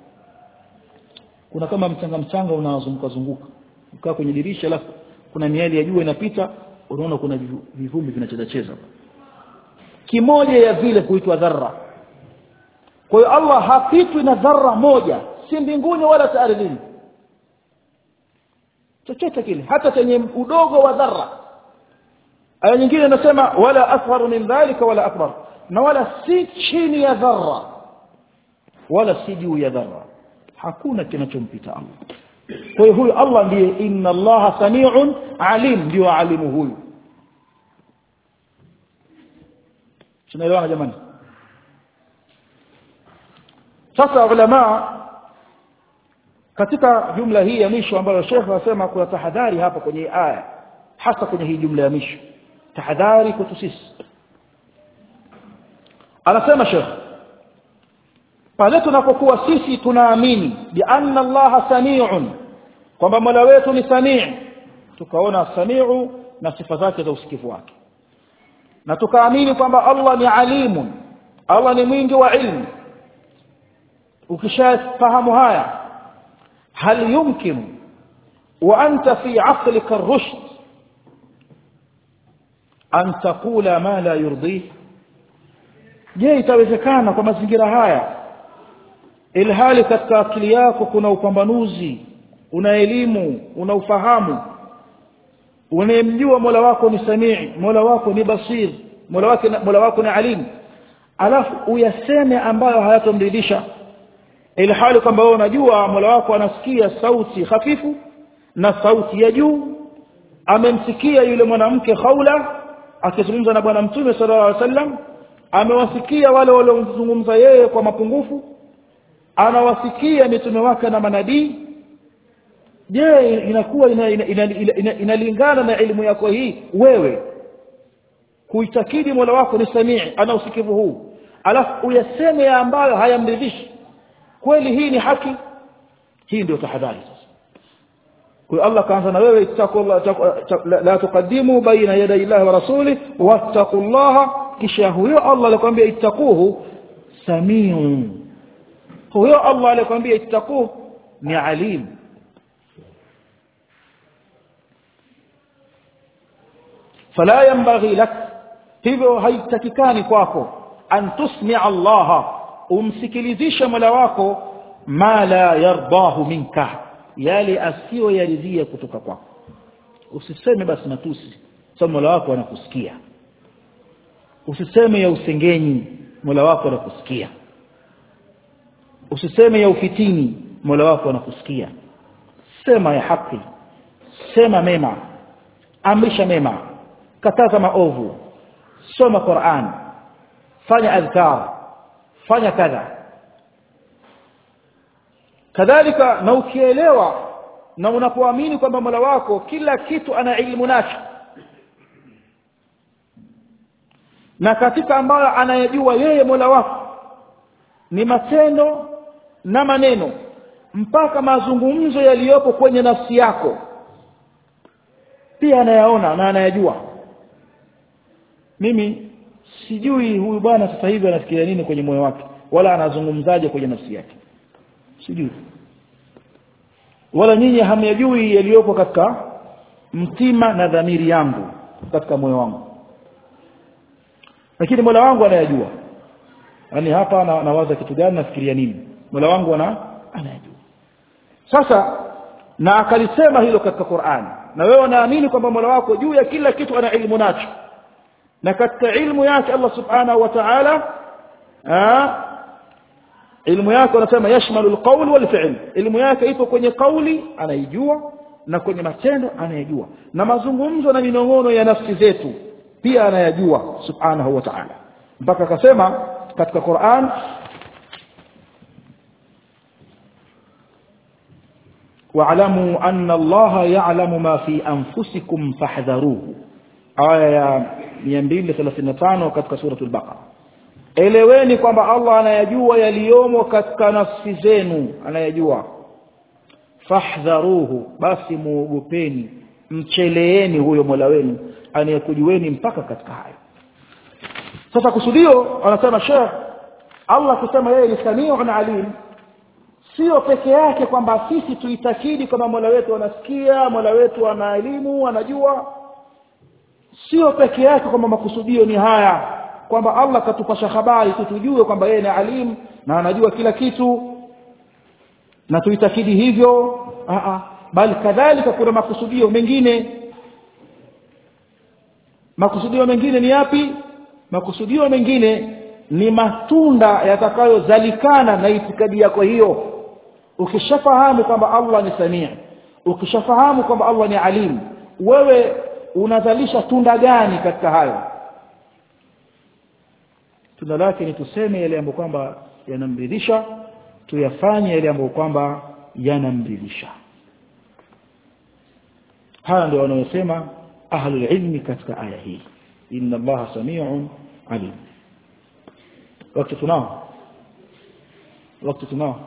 kuna kama mchanga mchanga unazunguka zunguka ukaa kwenye dirisha alafu kuna miali ya jua inapita unaona kuna vivumbi vinacheza cheza kimoja ya vile kuitwa dharra kwa hiyo Allah hapitwi na dharra moja si mbinguni wala ardhini chochote kile hata chenye udogo wa dharra aya nyingine inasema wala asgharu min dhalika wala akbar na wala si chini ya dharra wala si juu ya dharra hakuna kinachompita Allah kwa hiyo huyu Allah ndiye inna Allah samiun alim ndio alimu huyu tunaelewana jamani sasa ulama katika jumla hii ya mwisho ambayo Sheikh anasema kuna tahadhari hapa kwenye aya hasa kwenye hii jumla ya mwisho tahadhari kwetu sisi anasema Sheikh pale tunapokuwa sisi tunaamini bi anna Allah samiun kwamba Mola wetu ni samii tukaona samiu na sifa zake za usikivu wake na tukaamini kwamba Allah ni alimun Allah ni mwingi wa ilmu ukishafahamu haya هل يمكن وأنت في عقلك الرشد أن تقول ما لا يرضيه je itawezekana kwa mazingira haya ilhali katika akili yako kuna upambanuzi una elimu una ufahamu unayemjua Mola wako ni Samii Mola wako ni Basir Mola wako Mola wako ni Alim alafu uyaseme ambayo hayatomridhisha ilhali kwamba wewe unajua Mola wako anasikia sauti hafifu na sauti ya juu amemsikia yule mwanamke Khawla akizungumza na bwana mtume sallallahu alaihi wasallam amewasikia wale waliozungumza yeye kwa mapungufu anawasikia mitume wake na manabii je inakuwa inalingana ina, ina, ina, ina, ina na elimu yako hii wewe kuitakidi Mola wako ni Samii ana usikivu huu alafu uyaseme ambayo hayamridhishi kweli hii ni haki hii ndio tahadhari sasa kwa Allah kaanza na wewe ittaqullah la tuqaddimu baina yaday Allah wa rasuli wattaqullaha kisha huyo Allah alikwambia ittaquhu samiu huyo Allah alikwambia ittaquhu ni alim fala yanbaghi lak hivyo haitakikani kwako an tusmi'a Allah umsikilizishe Mola wako ma la yardahu minka yale asiyo yaridhia kutoka kwako usiseme basi matusi sababu Mola wako anakusikia usiseme ya usengenyi Mola wako anakusikia usiseme ya ufitini Mola wako anakusikia sema ya haki sema mema amrisha mema kataza maovu soma Qur'an fanya adhkar fanya kadha kadhalika na ukielewa na unapoamini kwamba Mola wako kila kitu ana ilmu nacho na katika ambayo anayajua yeye Mola wako ni matendo na maneno mpaka mazungumzo yaliyopo kwenye nafsi yako pia anayaona na anayajua mimi sijui huyu bwana sasa hivi anafikiria nini kwenye moyo wake wala anazungumzaje kwenye nafsi yake sijui wala nyinyi hamyajui yaliyopo katika mtima na dhamiri yangu katika moyo wangu lakini Mola wangu anayajua yani hapa na, nawaza kitu gani nafikiria nini Mola wangu ana anayajua sasa na akalisema hilo katika Qur'an na wewe unaamini kwamba Mola wako juu ya kila kitu ana ilmu nacho na katika ilmu yake Allah subhanahu wa ta'ala ilmu yake anasema yashmalu alqawl walfi'l ilmu yake ipo kwenye kauli anaijua na kwenye matendo anayajua na mazungumzo na minongono ya nafsi zetu pia anayajua subhanahu wa ta'ala mpaka akasema katika Qur'an واعلموا أن الله يعلم ما في أنفسكم فاحذروه آية 235 katika suratul Baqara eleweni kwamba Allah anayajua yaliyomo katika nafsi zenu anayajua fahdharuhu basi muogopeni mcheleeni huyo Mola wenu anayekujueni mpaka katika hayo sasa kusudio anasema Sheikh Allah kusema yeye ni samiu alim sio peke yake kwamba sisi tuitakidi kwamba Mola wetu anasikia Mola wetu ana elimu anajua sio peke yake kwamba makusudio ni haya kwamba Allah katupasha habari tutujue kwamba yeye ni alim na anajua kila kitu na tuitakidi hivyo a a bali kadhalika kuna makusudio mengine makusudio mengine ni yapi makusudio mengine ni matunda yatakayozalikana na itikadi yako hiyo ukishafahamu kwamba Allah ni samii ukishafahamu kwamba Allah ni alim wewe unazalisha tunda gani katika hayo tunda lake ni tuseme yale ambayo kwamba yanamridhisha tuyafanye yale ambayo kwamba yanamridhisha haya ndio wanayosema ahlul ilmi katika aya hii inna allaha samiun alim wakati tunao wakati tunao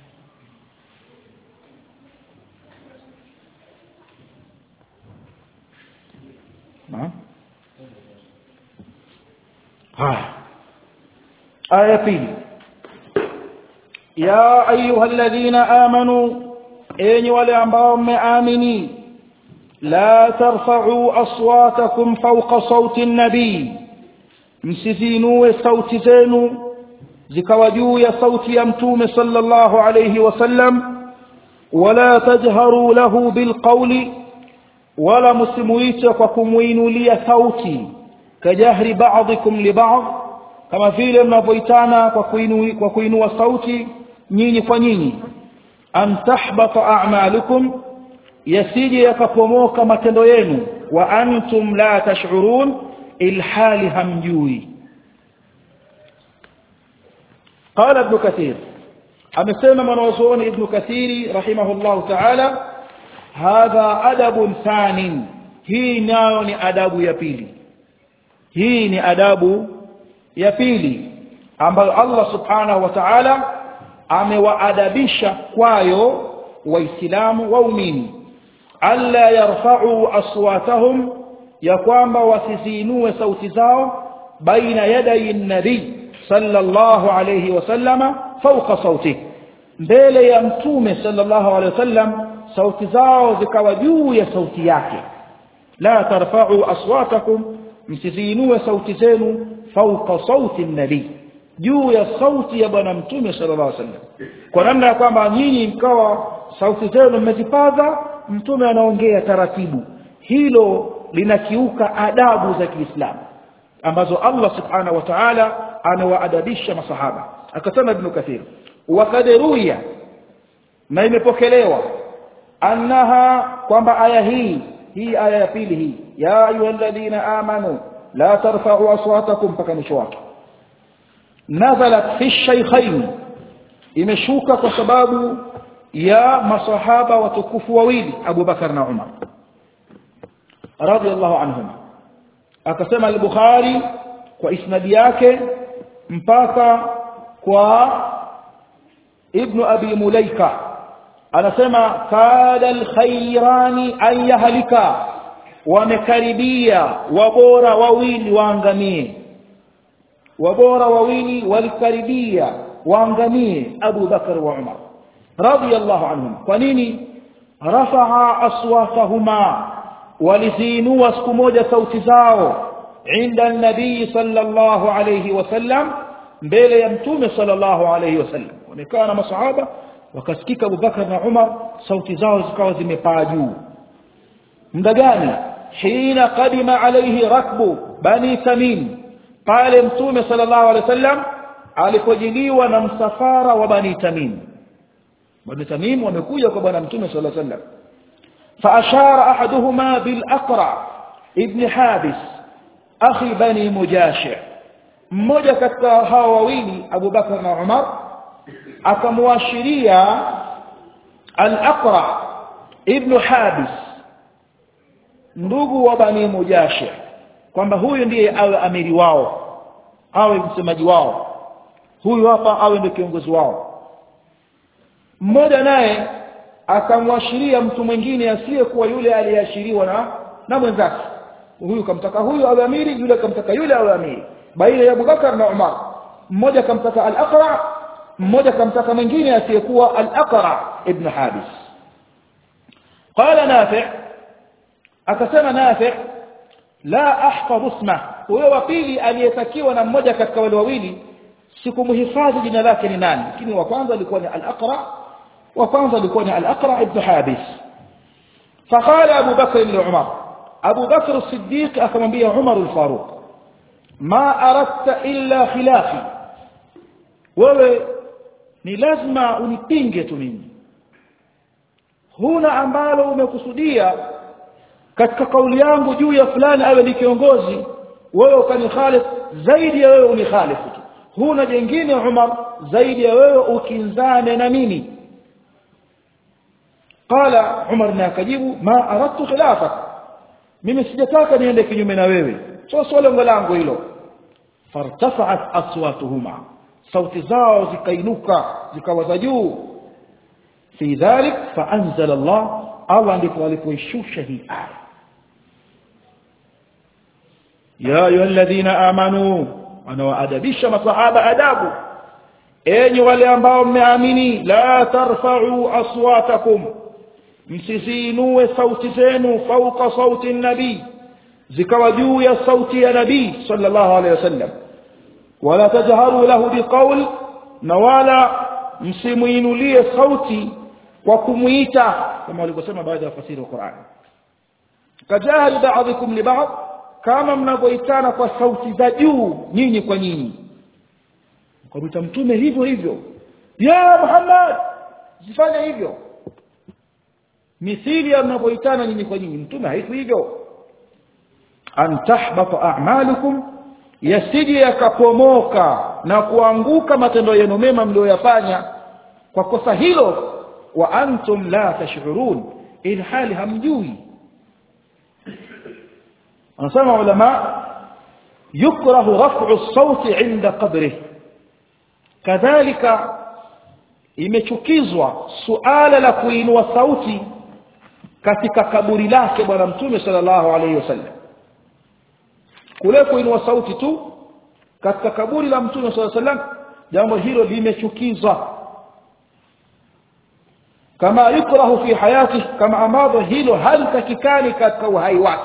naam haya aya pili ya ayuha alladhina amanu enyi wale ambao mmeamini la tarfa'u aswatakum fawqa sawti an-nabi msiziinue sauti zenu zikawa juu ya sauti ya mtume sallallahu alayhi wasallam wala tajharu lahu bilqawli wala msimuite kwa kumuinulia sauti kajahri ba'dikum li ba'd kama vile mnavyoitana kwa kuinua kwa kuinua sauti nyinyi kwa nyinyi an tahbata a'malukum yasije yakapomoka matendo yenu wa antum la tash'urun ilhali hamjui قال ابن كثير amesema mwanazuoni ibn kathiri rahimahullah ta'ala hadha adabun thanin hii nayo ni adabu ya pili hii ni adabu ya pili ambayo Allah subhanahu wa ta'ala amewaadabisha kwayo waislamu waumini alla yarfa'u aswatahum ya kwamba wasizinue sauti zao baina yaday nabii sallallahu alayhi wasallama fawqa sauti mbele ya mtume sallallahu alayhi wasallam sauti zao zikawa juu ya sauti yake la tarfa'u aswatakum msizinue sauti zenu fawqa sauti nabii juu ya sauti ya bwana mtume sallallahu alaihi wasallam kwa namna ya kwamba nyinyi mkawa sauti zenu mmezipaza mtume anaongea taratibu hilo linakiuka adabu za Kiislamu ambazo Allah subhanahu wa ta'ala anawaadabisha masahaba akasema ibn kathir wakadruya na imepokelewa annaha kwamba aya hii hii aya ya pili hii ya ayyuhalladhina amanu la tarfa'u aswatakum mpaka mwisho wake nazalat fi shaykhain imeshuka kwa sababu ya masahaba watukufu wawili Abu Bakar na Umar radiyallahu anhuma akasema al-Bukhari kwa isnadi yake mpaka kwa Ibn Abi Mulaika anasema kada al-khayrani an yahlika wamekaribia wabora wawili waangamie wabora wawili walikaribia waangamie Abu Bakar wa Umar radiyallahu anhum kwa nini rafa'a aswatahuma walizinua siku moja sauti zao inda nabii sallallahu alayhi wasallam mbele ya mtume sallallahu alayhi wasallam wamekaa na masahaba wakasikika Abu Bakar na Umar sauti zao zikawa zimepaa juu muda gani hina qadima alayhi rakbu bani tamim pale mtume sallallahu alayhi wasallam alipojiliwa na msafara wa bani tamim bani tamim wamekuja kwa bwana mtume sallallahu alayhi wasallam فأشار أحدهما بالأقرع ابن حابس أخي بني مجاشع mmoja katika hawa wawili Abu Bakar na Umar akamwashiria Al-Aqra ibn Habis ndugu wa Bani Mujashi kwamba huyu ndiye awe amiri wao awe msemaji wao huyu hapa awe ndio kiongozi wao mmoja naye akamwashiria mtu mwingine asiyekuwa yule aliyeashiriwa na na mwenzake huyu kamtaka huyu awe amiri yule kamtaka yule awe amiri baina ya Abubakar na Umar mmoja kamtaka al-Aqra mmoja kamtaka mwingine asiyekuwa al-Aqra ibn Habis qala Nafi' akasema Nafi' la ahfadh isma huyo wa pili aliyetakiwa na mmoja katika wale wawili sikumhifadhi jina lake ni nani lakini wa kwanza alikuwa ni al-Aqra wa kwanza alikuwa ni al-Aqra ibn Habis فقال أبو بكر لعمر أبو بكر الصديق أكمل عمر الفاروق ما أردت إلا خلافي wewe ni lazima unipinge tu mimi huna ambalo umekusudia katika kauli yangu juu ya fulani awe ni kiongozi wewe ukanihalifu zaidi ya wewe unihalifu tu huna jengine Umar zaidi ya wewe ukinzane na mimi qala Umar na akajibu ma aradtu khilafak mimi sijataka niende kinyume na wewe sio sio lengo langu hilo fartafa'at aswatuhuma sauti zao zikainuka zikawa za juu fi dhalik faanzala Allah Allah ndipo alipoishusha hii aya ya ayyuhalladhina amanu anawaadabisha masahaba adabu enyi wale ambao mmeamini la tarfa'u aswatakum msizinue sauti zenu fauka sauti nabii zikawa juu ya sauti ya nabii sallallahu alaihi wasallam wala tajharu lahu biqaul na wala msimuinulie sauti kwa kumuita kama walivyosema baadhi ya wafasiri wa Qur'an kajahari ba'dhikum li ba'd kama mnavyoitana kwa sauti za juu nyinyi kwa nyinyi kwa mtume hivyo hivyo ya Muhammad sifanye hivyo mithili mnavyoitana nyinyi kwa nyinyi mtume haiku hivyo an tahbata a'malukum yasije yakapomoka na kuanguka matendo yenu mema mlioyafanya kwa kosa hilo wa antum la tash'urun in hali hamjui anasema ulama yukrahu raf'u as-sawti 'inda qabrih kadhalika imechukizwa suala la kuinua sauti katika kaburi lake bwana mtume sallallahu alaihi wasallam kule kuinua sauti tu katika kaburi la mtume sallallahu alaihi wasallam jambo hilo limechukizwa kama yukrahu fi hayati kama ambavyo hilo halitakikani katika uhai wake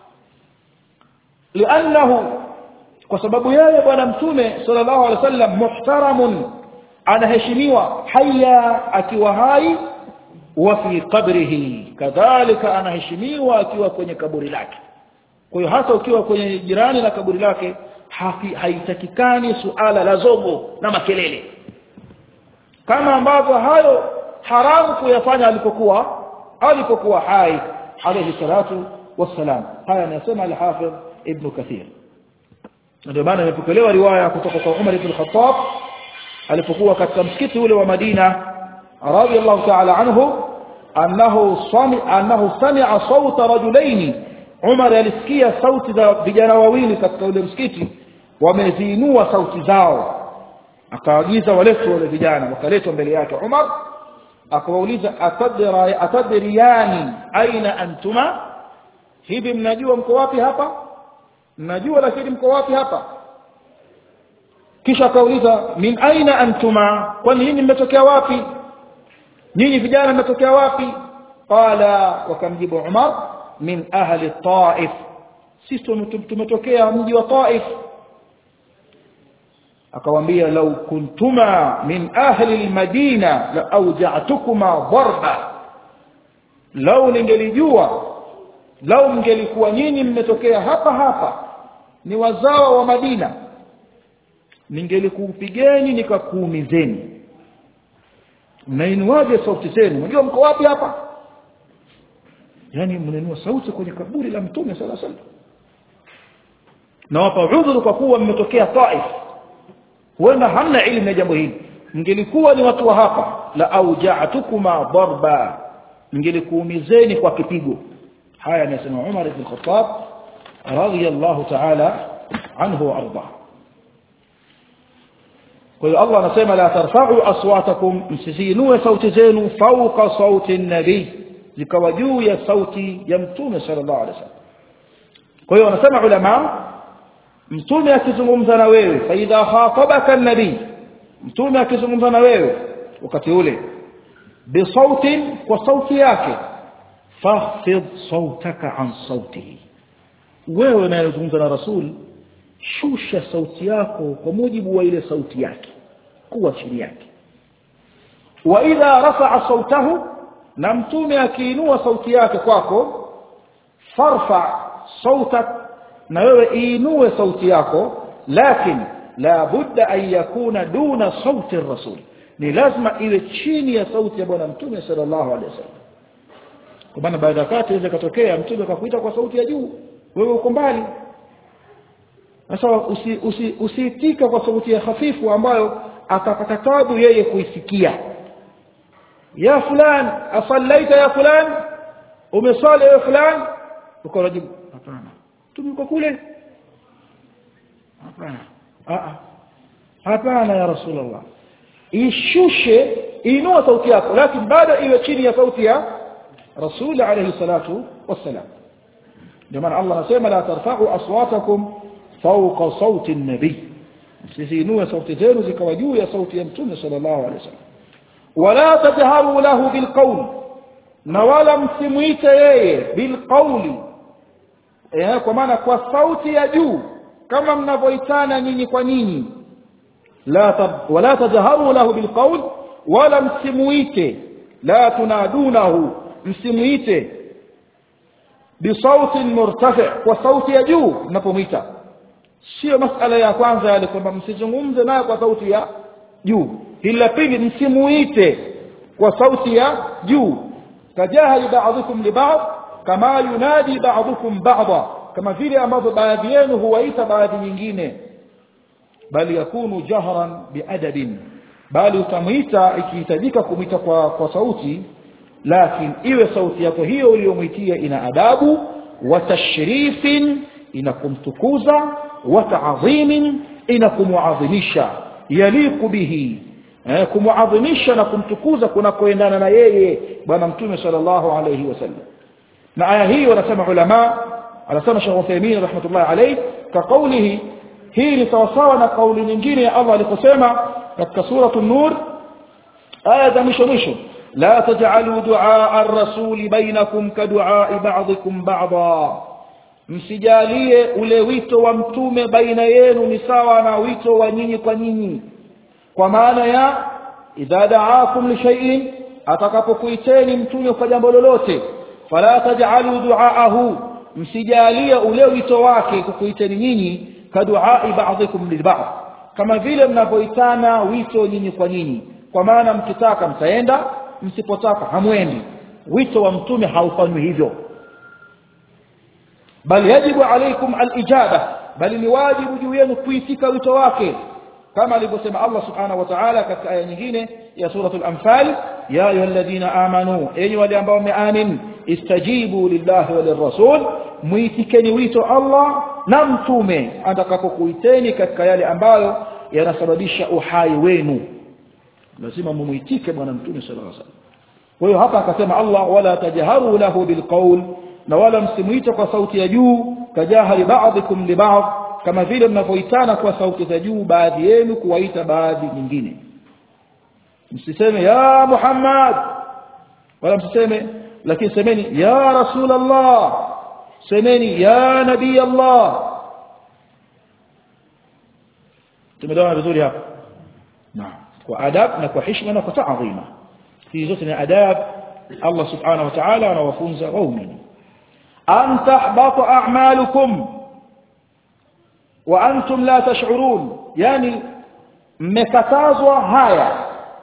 liannahu kwa sababu yeye bwana mtume sallallahu alaihi wasallam muhtaramun anaheshimiwa haya akiwa hai wa fi qabrihi kadhalika anaheshimiwa akiwa kwenye kaburi lake kwa hiyo hata ukiwa kwenye jirani na kaburi lake haitakikani suala la zogo na makelele kama ambavyo hayo haramu kuyafanya alipokuwa alipokuwa hai alayhi salatu wassalam haya anasema al-Hafidh Ibn Kathir ndio maana imepokelewa riwaya kutoka kwa Umar ibn Khattab alipokuwa katika msikiti ule wa Madina radiyallahu ta'ala anhu annahu sami annahu sami'a sawta rajulaini Umar alisikia sauti za vijana wawili katika ule msikiti wameziinua sauti zao akaagiza waletwe wale vijana wakaletwa mbele yake Umar akawauliza atadra atadriyani aina antuma hivi mnajua mko wapi hapa mnajua lakini mko wapi hapa kisha akauliza min aina antuma kwani nyinyi mmetokea wapi nyinyi vijana mmetokea wapi qala wakamjibu Umar min ahli Taif sisi tumetokea mji wa Taif akawaambia law kuntuma min ahli almadina la awja'tukuma darba law ningelijua law mngelikuwa nyinyi mmetokea hapa hapa ni wazao wa Madina ningelikupigeni nikakuumizeni mnainuaje sauti zenu unajua mko wapi hapa yani mnainua sauti kwenye kaburi la mtume sala sala na wapa udhuru kwa kuwa mmetokea Taif huenda hamna elimu ya jambo hili mngelikuwa ni watu wa hapa la auja'tukuma darba mngelikuumizeni kwa kipigo haya anasema Umar ibn Khattab radiyallahu ta'ala anhu wa arda kwa hiyo Allah anasema la tarfa'u aswatakum msizinue sauti zenu fawqa sauti an-nabii zikawa juu ya sauti ya mtume sallallahu alaihi wasallam kwa hiyo wanasema ulama mtume akizungumza na wewe fa idha khatabaka an-nabii mtume akizungumza na wewe wakati ule bi sautin kwa sauti yake fahfidh sautaka an sautihi wewe unayezungumza na rasul shusha sauti yako kwa mujibu wa ile sauti yake kuwa chini yake wa idha rafa'a sautahu na mtume akiinua sauti yake kwako farfa sautak na wewe iinue sauti yako lakin la budda an yakuna duna sauti rasul ni lazima iwe chini ya sauti ya bwana mtume sallallahu alaihi wasallam kwa maana baada ya wakati inaweza katokea mtume akakuita kwa sauti ya juu wewe uko mbali sasa usiitika usi, usi kwa sauti ya hafifu ambayo atapata tabu yeye kuisikia ya fulan asallaita ya fulan umesali ya fulan ukajibu hapana tumiko kule hapana a hapana ya rasulullah ishushe inua sauti yako lakini bado iwe chini ya sauti ya rasul alayhi salatu wassalam ndio maana Allah anasema la tarfa'u aswatakum fawqa sauti an-nabi sizinue sauti zenu zikawa juu ya sauti ya mtume sallallahu alayhi wasallam wala tajharu lahu bilqawl na wala msimuite yeye bilqawli eh, kwa maana kwa sauti ya juu kama mnavyoitana nyinyi kwa nyinyi la tab, wala tajharu lahu bilqawl wala msimuite la tunadunahu msimuite bisautin murtafi kwa sauti ya juu mnapomwita sio masala ya kwanza yale kwamba msizungumze naye kwa sauti ya juu hili la pili msimuite kwa sauti ya juu kajahali ba'dhukum li ba'd kama yunadi ba'dhukum ba'dha kama vile ambavyo baadhi yenu huwaita baadhi nyingine bali yakunu jahran biadabin bali utamwita ikihitajika kumwita kwa, kwa sauti lakini iwe sauti yako hiyo uliyomwitia ina adabu wa tashrifin ina kumtukuza wa ta'dhimin ina kumuadhimisha yaliku bihi eh, kumuadhimisha na kumtukuza kunakoendana na yeye bwana mtume sallallahu alayhi wasallam na aya hii wanasema ulama anasema Sheikh Uthaymeen rahmatullahi alayhi ka qawlihi hii ni sawasawa na kauli nyingine ya Allah aliposema katika suratu an-nur aya za mwisho mwisho la taj'alu du'a ar-rasul bainakum ka du'a ba'dikum ba'dha msijalie ule wito wa mtume baina yenu ni sawa na wito wa nyinyi kwa nyinyi kwa maana ya idha da'akum li shay'in atakapokuiteni mtume kwa jambo lolote fala taj'alu du'aahu msijalie ule wito wake kukuiteni nyinyi kaduai ba'dikum lilba'd kama vile mnavyoitana wito nyinyi kwa nyinyi kwa maana mkitaka mtaenda msipotaka hamwendi wito wa mtume haufanywi hivyo bal yajibu alaykum alijaba bali ni wajibu juu yenu kuitika wito wake kama alivyosema Allah subhanahu wa ta'ala katika aya nyingine ya suratul anfal ya ayyuhalladhina amanu enyi wale ambao mmeamin istajibu lillahi wa lirrasul muitikeni wito Allah na mtume atakapokuiteni katika yale ambayo yanasababisha uhai wenu lazima mumuitike bwana mtume sallallahu alaihi wasallam kwa hiyo hapa akasema Allah wala tajharu lahu bilqawl na wala msimuite kwa sauti ya juu kajahari ba'dikum li ba'd kama vile mnavyoitana kwa sauti za juu baadhi yenu kuwaita baadhi nyingine msiseme ya Muhammad wala msiseme lakini semeni ya Rasulullah semeni ya Nabii Allah tumeelewana vizuri hapa naam kwa adab na kwa heshima na kwa taadhima hizi zote ni adab Allah subhanahu wa ta'ala anawafunza waumini an tahbata a'malukum wa antum la tash'urun yani mmekatazwa haya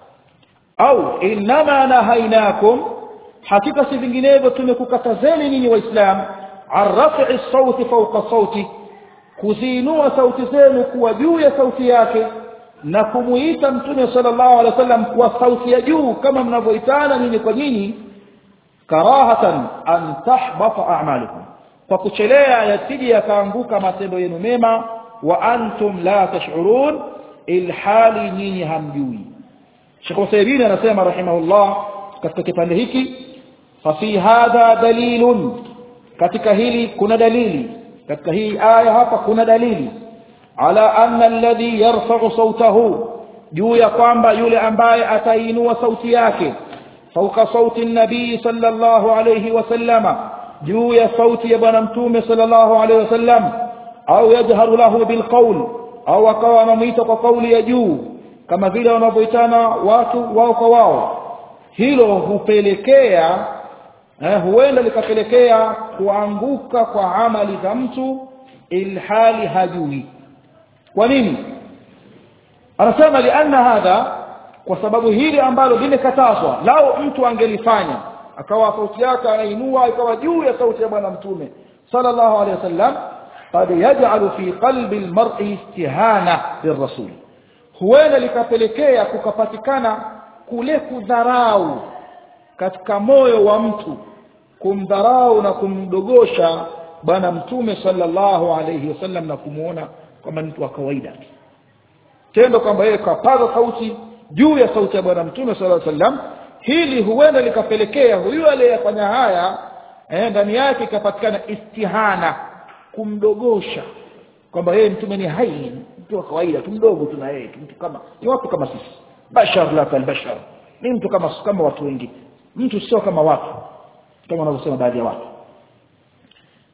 au inma nahainakum hakika si vinginevyo tumekukatazeni nyinyi waislamu arrafi sauti fawqa sauti kuziinua sauti zenu kuwa juu ya sauti yake na kumuita mtume sallallahu alaihi wasallam kwa sauti ya juu kama mnavyoitana nyinyi kwa nyinyi karahatan an tahbata a'malukum kwa kuchelea yasije yakaanguka matendo yenu mema wa antum la tash'urun ilhali nyinyi hamjui Sheikh Uthaymeen anasema rahimahullah katika kipande hiki fa fi hadha dalilun katika hili kuna dalili katika hii aya hapa kuna dalili ala anna alladhi yarfa'u sawtahu juu ya kwamba yule ambaye atainua sauti yake fauka sauti nabii sallallahu alayhi wasallama juu ya sauti ya bwana mtume sallallahu alayhi wasallam au yajharu lahu bilqawl au akawa anamuita kwa kauli ya juu kama vile wanavyoitana watu wao kwa wao hilo hupelekea eh, huenda likapelekea kuanguka kwa amali za mtu ilhali hajui kwa nini anasema lianna hadha kwa sababu hili ambalo limekatazwa lao mtu angelifanya akawa sauti yake anainua ikawa juu ya sauti ya bwana mtume sallallahu alaihi wasallam qad yaj'alu fi qalbi almar'i istihana lirrasul huenda likapelekea kukapatikana kule kudharau katika moyo wa mtu kumdharau na kumdogosha bwana mtume sallallahu alayhi wasallam na kumuona kama mtu wa kawaida tendo kwamba yeye kapaza sauti juu ya sauti ya bwana mtume sallallahu alayhi wasallam hili huenda likapelekea huyu aliyefanya haya eh, ndani yake ikapatikana istihana kumdogosha kwamba yeye mtume ni hai mtu wa kawaida tu mdogo tu na yeye mtu kama ni watu kama sisi bashar la kalbashar ni mtu kama kama watu wengine mtu sio kama watu kama wanavyosema baadhi ya watu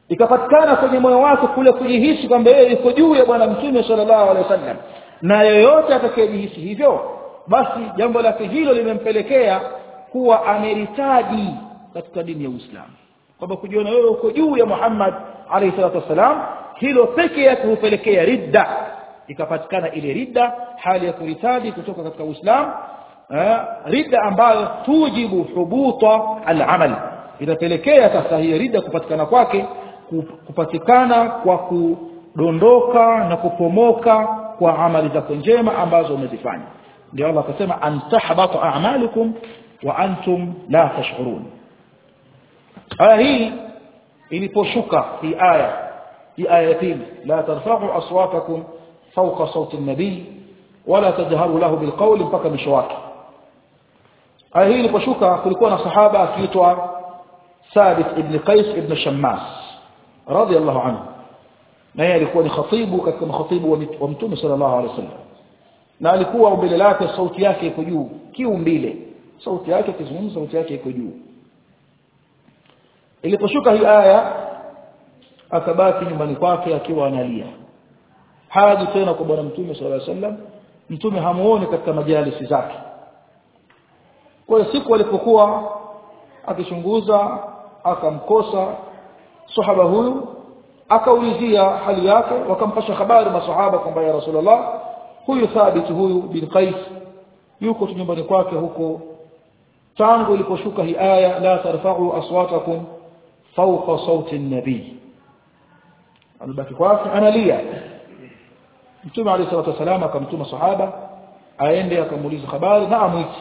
ikapatikana kwenye moyo wake kule kujihisi kwamba yeye yuko juu ya bwana mtume sallallahu alaihi wasallam na yoyote atakayejihisi hivyo basi jambo lake hilo limempelekea kuwa ameritaji katika dini ya Uislamu kwamba kujiona wewe uko juu ya Muhammad alayhi salatu wasalam hilo peke yake hupelekea ridda ikapatikana ile ridda hali ya kuritaji kutoka katika Uislamu ridda ambayo tujibu hubuta al-amal inapelekea sasa hiyo ridda kupatikana kwake kupatikana kwa kudondoka na kupomoka kwa amali zako njema ambazo umezifanya ndio Allah akasema antahbata a'malukum wa antum la tash'urun aya hii iliposhuka hii aya hii aya ya pili la tarfa'u aswatakum fawqa sawti an-nabiy wala tajharu lahu bilqawli mpaka mwisho wake aya hii iliposhuka kulikuwa na sahaba akiitwa Thabit ibn Qais ibn Shammas radiyallahu anhu na yeye alikuwa ni khatibu katika makhatibu wa mtume sallallahu alaihi wasallam na alikuwa umbile lake sauti yake iko juu kiumbile sauti yake kizungumza sauti yake iko juu iliposhuka hii aya akabaki nyumbani kwake akiwa analia haji tena kwa bwana mtume sallallahu alaihi wasallam mtume hamuoni katika majalisi zake kwa hiyo siku alipokuwa akichunguza akamkosa sahaba huyu akaulizia hali yake wakampasha habari masahaba kwamba ya rasulullah huyu thabit huyu bin qais yuko nyumbani kwake huko tangu iliposhuka hii aya la tarfa'u aswatakum fawqa sauti an-nabi alibaki kwake analia mtume alayhi salatu wasalam akamtuma sahaba aende akamuuliza habari na amwiti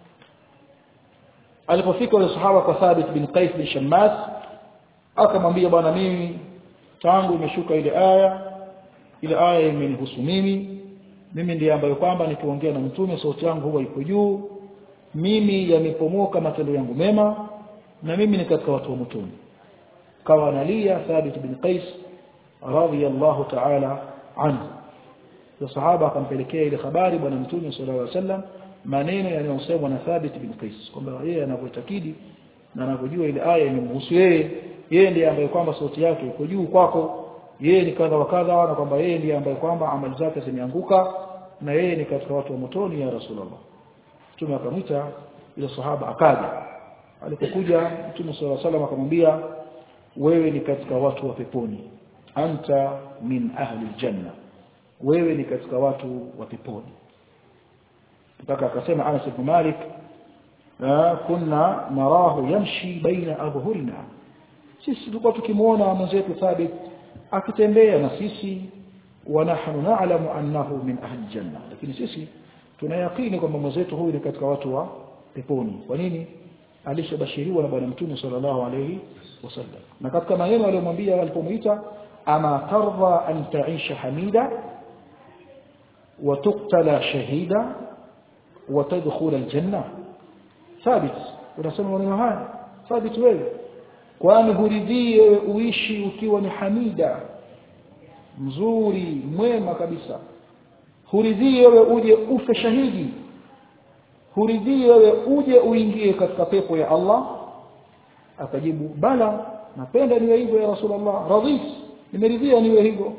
alipofika yule sahaba kwa Thabit bin Qais bin Shammas akamwambia bwana mimi tangu imeshuka ile aya ile aya imenihusu mimi mimi ndiye ambaye kwamba nikiongea na mtume sauti yangu huwa iko juu mimi yamepomoka matendo yangu mema na mimi ni katika watu wa mtume kawa analia Thabit bin Qais radiyallahu ta'ala anhu ya sahaba akampelekea ile habari bwana mtume sallallahu alaihi wasallam maneno yanayosemwa na Thabit bin Qais kwamba yeye anavyotakidi na anavyojua ile aya imemhusu yeye yeye ndiye ambaye kwamba sauti yake iko juu kwako yeye ni kadha wa kadha na kwamba yeye ndiye ambaye kwamba amali zake zimeanguka na yeye ni katika watu wa motoni ya Rasulullah Mtume akamwita ile sahaba akaja alipokuja Mtume صلى الله عليه وسلم akamwambia wewe ni katika watu wa peponi anta min ahli aljanna wewe ni katika watu wa peponi mpaka akasema Anas ibn Malik kunna narahu yamshi baina adhhurina sisi tulikuwa tukimuona mwenzetu Thabit akitembea na sisi wa nahnu na'lamu annahu min ahli janna lakini sisi tunayakini kwamba mwenzetu huyu ni katika watu wa peponi kwa nini alishabashiriwa na bwana mtume sallallahu alayhi wasallam na katika maneno aliyomwambia alipomuita ama tardha an ta'isha hamida wa tuqtala shahida wa tadkhula aljanna thabit unasema maneno haya thabit wewe kwani huridhii wewe uishi ukiwa ni hamida mzuri mwema kabisa huridhii wewe uje ufe shahidi huridhii wewe uje uingie katika pepo ya Allah akajibu bala napenda niwe hivyo ya rasulullah radhit nimeridhia niwe hivyo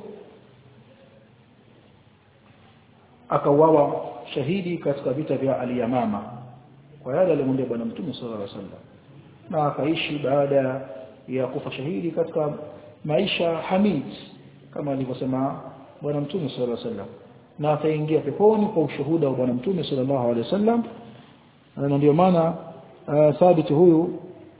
akauawa shahidi katika vita vya aliyamama kwa yale aliyomwambia bwana mtume sallallahu alaihi wasallam na akaishi baada ya kufa shahidi katika maisha hamid kama alivyosema bwana mtume sallallahu alaihi wasallam na ataingia peponi kwa ushuhuda wa bwana mtume sallallahu alaihi wasallam na ndio maana uh, thabit huyu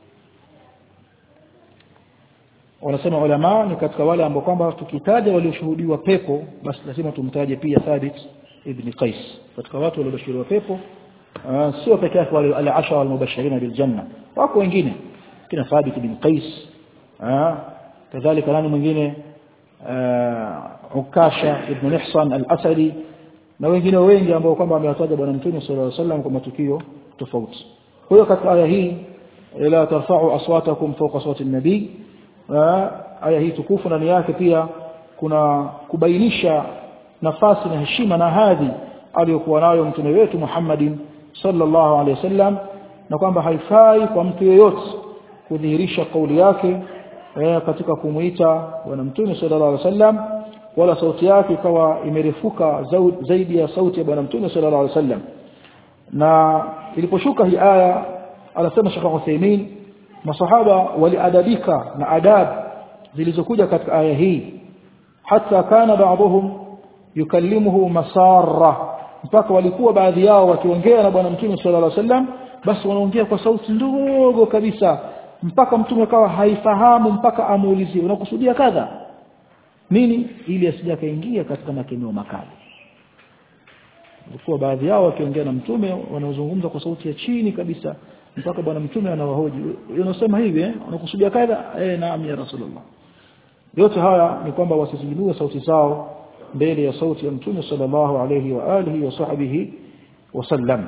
wanasema ulama ni katika wale ambao kwamba tukitaja walioshuhudiwa pepo basi lazima tumtaje pia thabit ibn qais katika watu waliobashiriwa pepo uh, sio peke yake wale al-ashara al-mubashirin bil janna wako wengine kina thabit ibn qais uh, kadhalika nani mwingine uh, ukasha ibn mihsan al-asadi na wengine wengi ambao kwamba amewataja bwana mtume sallallahu alaihi wasallam kwa matukio tofauti kwa hiyo katika aya hii la tarfa'u aswatakum fawqa sawti an-nabi aya hii tukufu ndani yake pia kuna kubainisha nafasi na heshima na hadhi aliyokuwa nayo mtume wetu Muhammadin sallallahu alaihi wasallam na kwamba haifai kwa mtu yeyote kudhihirisha kauli yake eh, katika kumuita bwana mtume sallallahu alaihi wasallam wala sauti yake ikawa imerefuka zaidi ya sauti ya bwana mtume sallallahu alaihi wasallam na iliposhuka hii aya anasema Sheikh Uthaymeen masahaba waliadabika na adab zilizokuja katika aya hii hata kana baadhum yukallimuhu masarra mpaka walikuwa baadhi yao wakiongea na bwana mtume sallallahu alaihi wasallam basi wanaongea kwa sauti ndogo kabisa mpaka mtume akawa haifahamu mpaka amuulizie unakusudia kadha nini ili asije akaingia katika makemeo makali walikuwa baadhi yao wakiongea na mtume wanaozungumza kwa sauti ya chini kabisa mpaka bwana mtume anawahoji unasema hivi eh unakusudia kadha eh naam ya rasulullah yote haya ni kwamba wasizindue sauti zao mbele ya sauti ya mtume sallallahu alayhi wa alihi wa sahbihi wasallam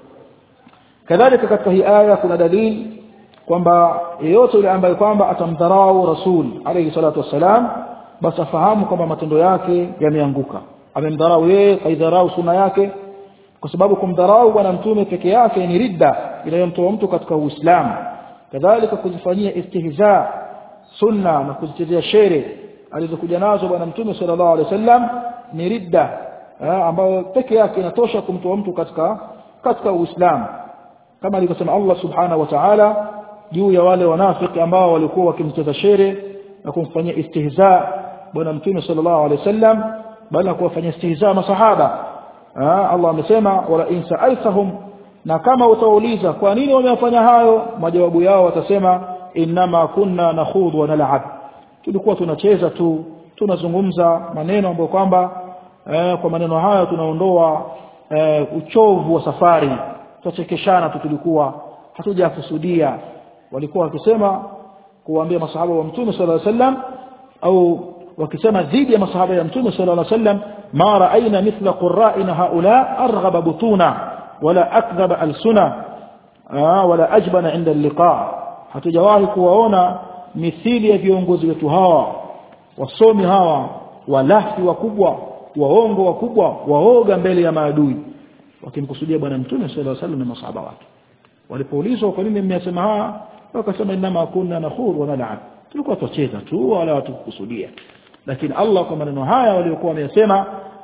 kadhalika katika hii aya kuna dalili kwamba yeyote yule ambaye kwamba atamdharau rasul alayhi salatu wassalam basi afahamu kwamba matendo yake yameanguka amemdharau yeye kaidharau sunna yake kwa sababu kumdharau bwana mtume peke yake ni ridda inayomtoa mtu katika uislamu kadhalika kuzifanyia istihza sunna na kuzichezea shere alizokuja nazo bwana mtume sallallahu alaihi wasallam ni ridda ambayo peke yake inatosha kumtoa mtu katika katika uislamu kama alivyosema Allah subhanahu wa ta'ala juu ya wale wanafiki ambao walikuwa wakimcheza shere na kumfanyia istihza bwana mtume sallallahu alaihi wasallam bali kuwafanyia istihza masahaba Allah amesema wala in sa'altahum na kama utauliza kwa nini wamefanya hayo majawabu yao watasema inma kunna nakhudhu wa nal'ab tulikuwa tunacheza tu tunazungumza maneno ambayo kwamba eh, kwa maneno hayo tunaondoa eh, uchovu wa safari tutachekeshana tu tulikuwa hatujakusudia walikuwa wakisema kuwaambia masahaba wa mtume sallallahu alaihi wasallam au wakisema dhidi ya masahaba ya mtume sallallahu alaihi wasallam ma ra'ayna mithla qurra'ina haula arghaba butuna wala akdhaba alsuna wala ajbana 'inda al-liqa hatujawahi kuwaona mithili ya viongozi wetu hawa wasomi hawa walafi wakubwa waongo wakubwa waoga mbele ya maadui wakimkusudia bwana mtume sallallahu alaihi wasallam na masahaba wake walipoulizwa kwa nini mmesema haya wakasema inma kunna nakhur wa nal'ab tulikuwa tucheza tu wala hatukukusudia lakini Allah kwa maneno haya waliokuwa wamesema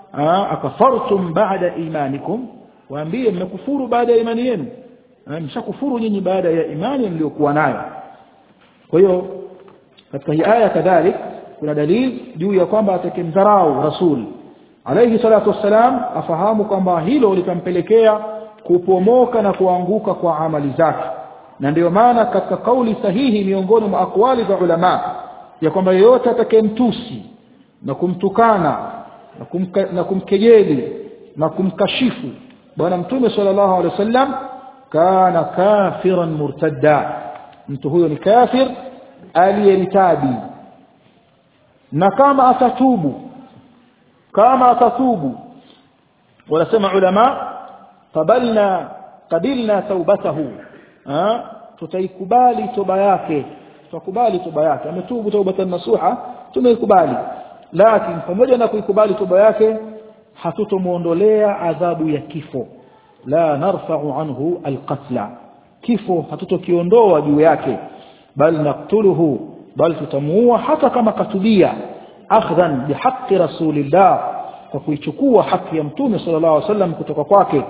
akafartum ba'da imanikum waambie mmekufuru baada ya imani yenu mshakufuru nyinyi baada ya imani mliokuwa nayo kwa hiyo katika hii aya kadhalik kuna dalili juu ya kwamba atakimdharau rasul alayhi salatu wassalam afahamu kwamba hilo litampelekea kupomoka na kuanguka kwa amali zake na ndio maana katika kauli sahihi miongoni mwa akwali za ulama ya kwamba yeyote atakayemtusi na kumtukana na, kumka, na kumkejeli na kumkashifu bwana mtume sallallahu alaihi wasallam kana kafiran murtadda mtu huyo ni kafir aliyeritabi na kama atatubu kama atatubu wanasema ulama qabalna qabilna taubatahu tutaikubali toba yake tutakubali toba yake ametubu taubatan nasuha tumeikubali lakini pamoja na kuikubali toba yake hatutomuondolea adhabu ya kifo la narfa'u anhu alqatla kifo hatutokiondoa juu yake bal naktuluhu bal tutamuua hata kama katubia akhdhan bihaqqi rasulillah kwa kuichukua haki ya mtume sallallahu alaihi wasallam kutoka kwake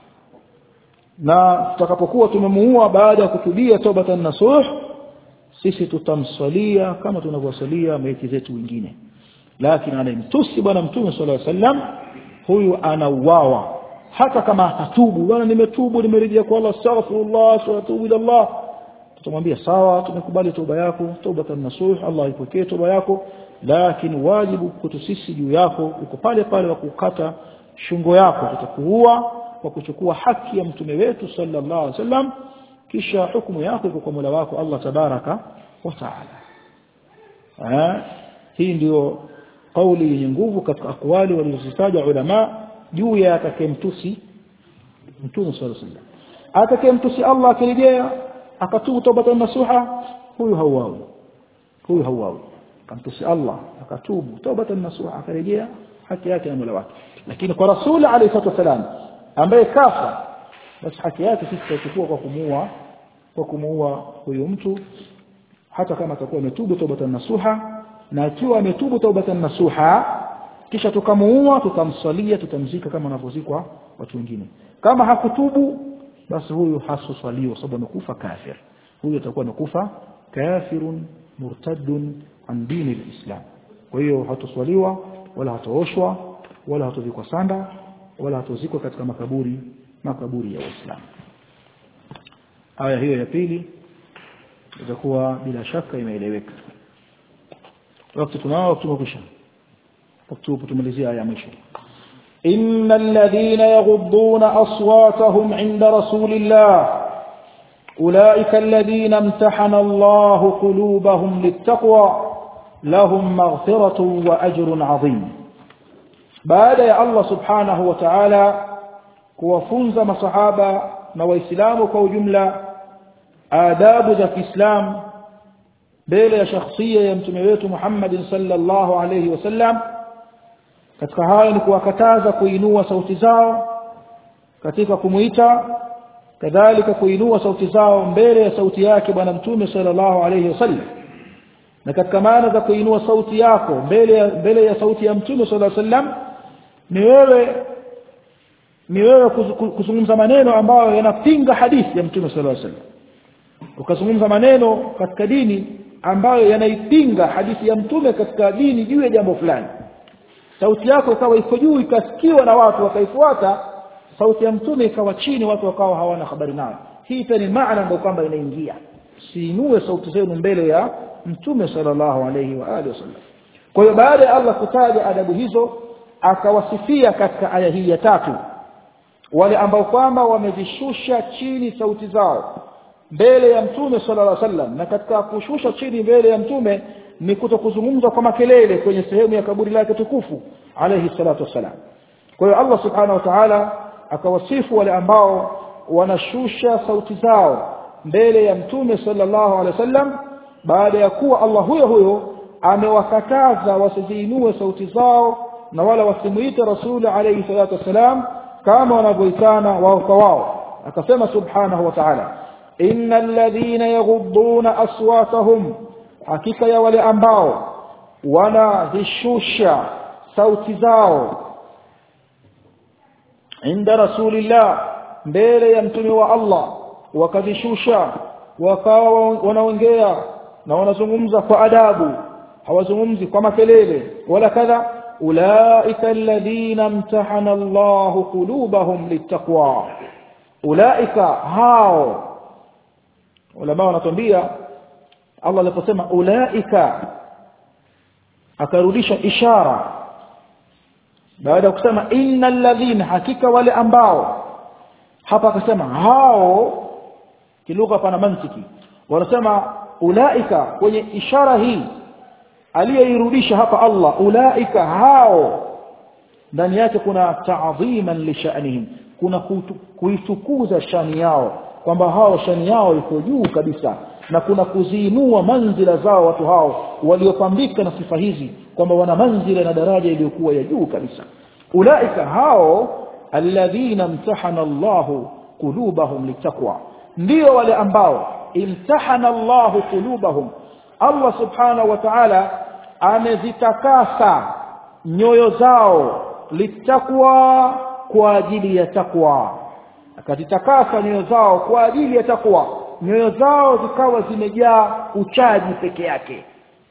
na tutakapokuwa tumemuua baada ya kutubia tobatan nasuh sisi tutamswalia kama tunavyosalia maiti zetu wengine lakini anayemtusi bwana mtume sallallahu alaihi wasallam huyu anauawa hata kama atatubu bwana nimetubu nimerejea kwa Allah astaghfirullah wa atubu ila Allah tutamwambia sawa tumekubali toba yako tobatan nasuh Allah ipokee toba yako lakini wajibu kwetu sisi juu yako uko pale pale wa kukata shungo yako tutakuua kwa kuchukua haki ya mtume wetu sallallahu alaihi wasallam kisha hukumu yako iko kwa Mola wako Allah tabaraka wa taala hii ndio kauli yenye nguvu katika akwali walizozitaja ulama juu ya atakayemtusi mtume sallallahu alaihi wasallam atakayemtusi Allah akirejea akatubu tawbatan nasuha huyu hauawi huyu hauawi kamtusi Allah akatubu tawbatan nasuha akarejea haki yake na Mola wake lakini kwa rasul alayhi salatu wasalam ambaye kafa basi haki yake sisi tutachukua kwa kumuua kwa kumuua huyu mtu hata kama atakuwa ametubu taubatan nasuha na akiwa ametubu taubatan nasuha kisha tukamuua tutamsalia tutamzika kama wanavyozikwa watu wengine kama hakutubu basi huyu hasoswaliwa sababu amekufa kafir huyu atakuwa amekufa kafirun murtaddun an dini alislam kwa hiyo hatoswaliwa wala hatooshwa wala hatovikwa sanda wala hatozikwa katika makaburi makaburi ya Uislamu aya hiyo ya pili itakuwa bila shaka imeeleweka wakati tunao tumekwisha wakati tumalizia aya mwisho إن الذين يغضون أصواتهم عند رسول الله أولئك الذين امتحن الله قلوبهم للتقوى لهم مغفرة وأجر عظيم بعد يا الله سبحانه وتعالى kuwafunza masahaba na waislamu kwa ujumla adabu za Kiislam mbele ya shakhsia ya mtume wetu Muhammad sallallahu alayhi wasallam katika hayo ni kuwakataza kuinua sauti zao katika kumuita kadhalika kuinua sauti zao mbele ya sauti yake bwana mtume sallallahu alayhi wasallam na katika maana za kuinua sauti yako mbele ya mbele ya sauti ya mtume sallallahu alayhi wasallam ni wewe ni wewe kuzungumza maneno ambayo yanapinga hadithi ya mtume sallallahu alaihi wasallam ukazungumza maneno katika dini ambayo yanaipinga hadithi ya mtume katika dini juu ya jambo fulani sauti yako ikawa iko juu ikasikiwa na watu wakaifuata sauti ya mtume ikawa chini watu wakawa hawana habari nayo hii pia ni maana ndio kwamba inaingia siinue sauti zenu mbele ya mtume sallallahu alaihi wa alihi wasallam kwa hiyo baada ya Allah kutaja adabu hizo akawasifia katika aya hii ya tatu wale ambao kwamba wamezishusha chini sauti zao mbele ya mtume sallallahu alaihi wasallam na katika kushusha chini mbele ya mtume ni kutokuzungumza kwa makelele kwenye sehemu ya kaburi lake tukufu alayhi salatu wassalam kwa hiyo Allah subhanahu wa ta'ala akawasifu wale ambao wanashusha sauti zao mbele ya mtume sallallahu alaihi wasallam baada ya kuwa Allah huyo huyo amewakataza wasiziinue sauti zao na wala wasimuite rasuli alayhi salatu wassalam kama wanavyoitana wao kwa wao akasema subhanahu wa ta'ala innal ladhina yaghudduna aswatahum hakika ya wale ambao wanazishusha sauti zao inda rasulillah mbele ya mtume wa Allah wakazishusha wakawa wanaongea na wanazungumza kwa adabu hawazungumzi kwa makelele wala kadha ulaika alladhina imtahana Allah qulubahum littaqwa ulaika hao ulama wanatuambia Allah aliposema ulaika akarudisha ishara baada ya kusema innal ladhina hakika wale ambao hapa akasema hao kilugha pana mantiki wanasema ulaika kwenye ishara hii aliyeirudisha hapa Allah ulaika hao ndani yake kuna ta'dhiman li sha'nihim kuna kuitukuza shani yao kwamba hao shani yao iko juu kabisa na kuna kuziinua manzila zao watu hao waliopambika na sifa hizi kwamba wana manzila na daraja iliyokuwa ya juu kabisa ulaika hao alladhina imtahana Allahu qulubahum litaqwa ndio wale ambao imtahana Allahu qulubahum Allah subhanahu wa ta'ala amezitakasa nyoyo zao litakwa kwa ajili ya takwa akazitakasa nyoyo zao kwa ajili ya takwa nyoyo zao zikawa zimejaa uchaji peke yake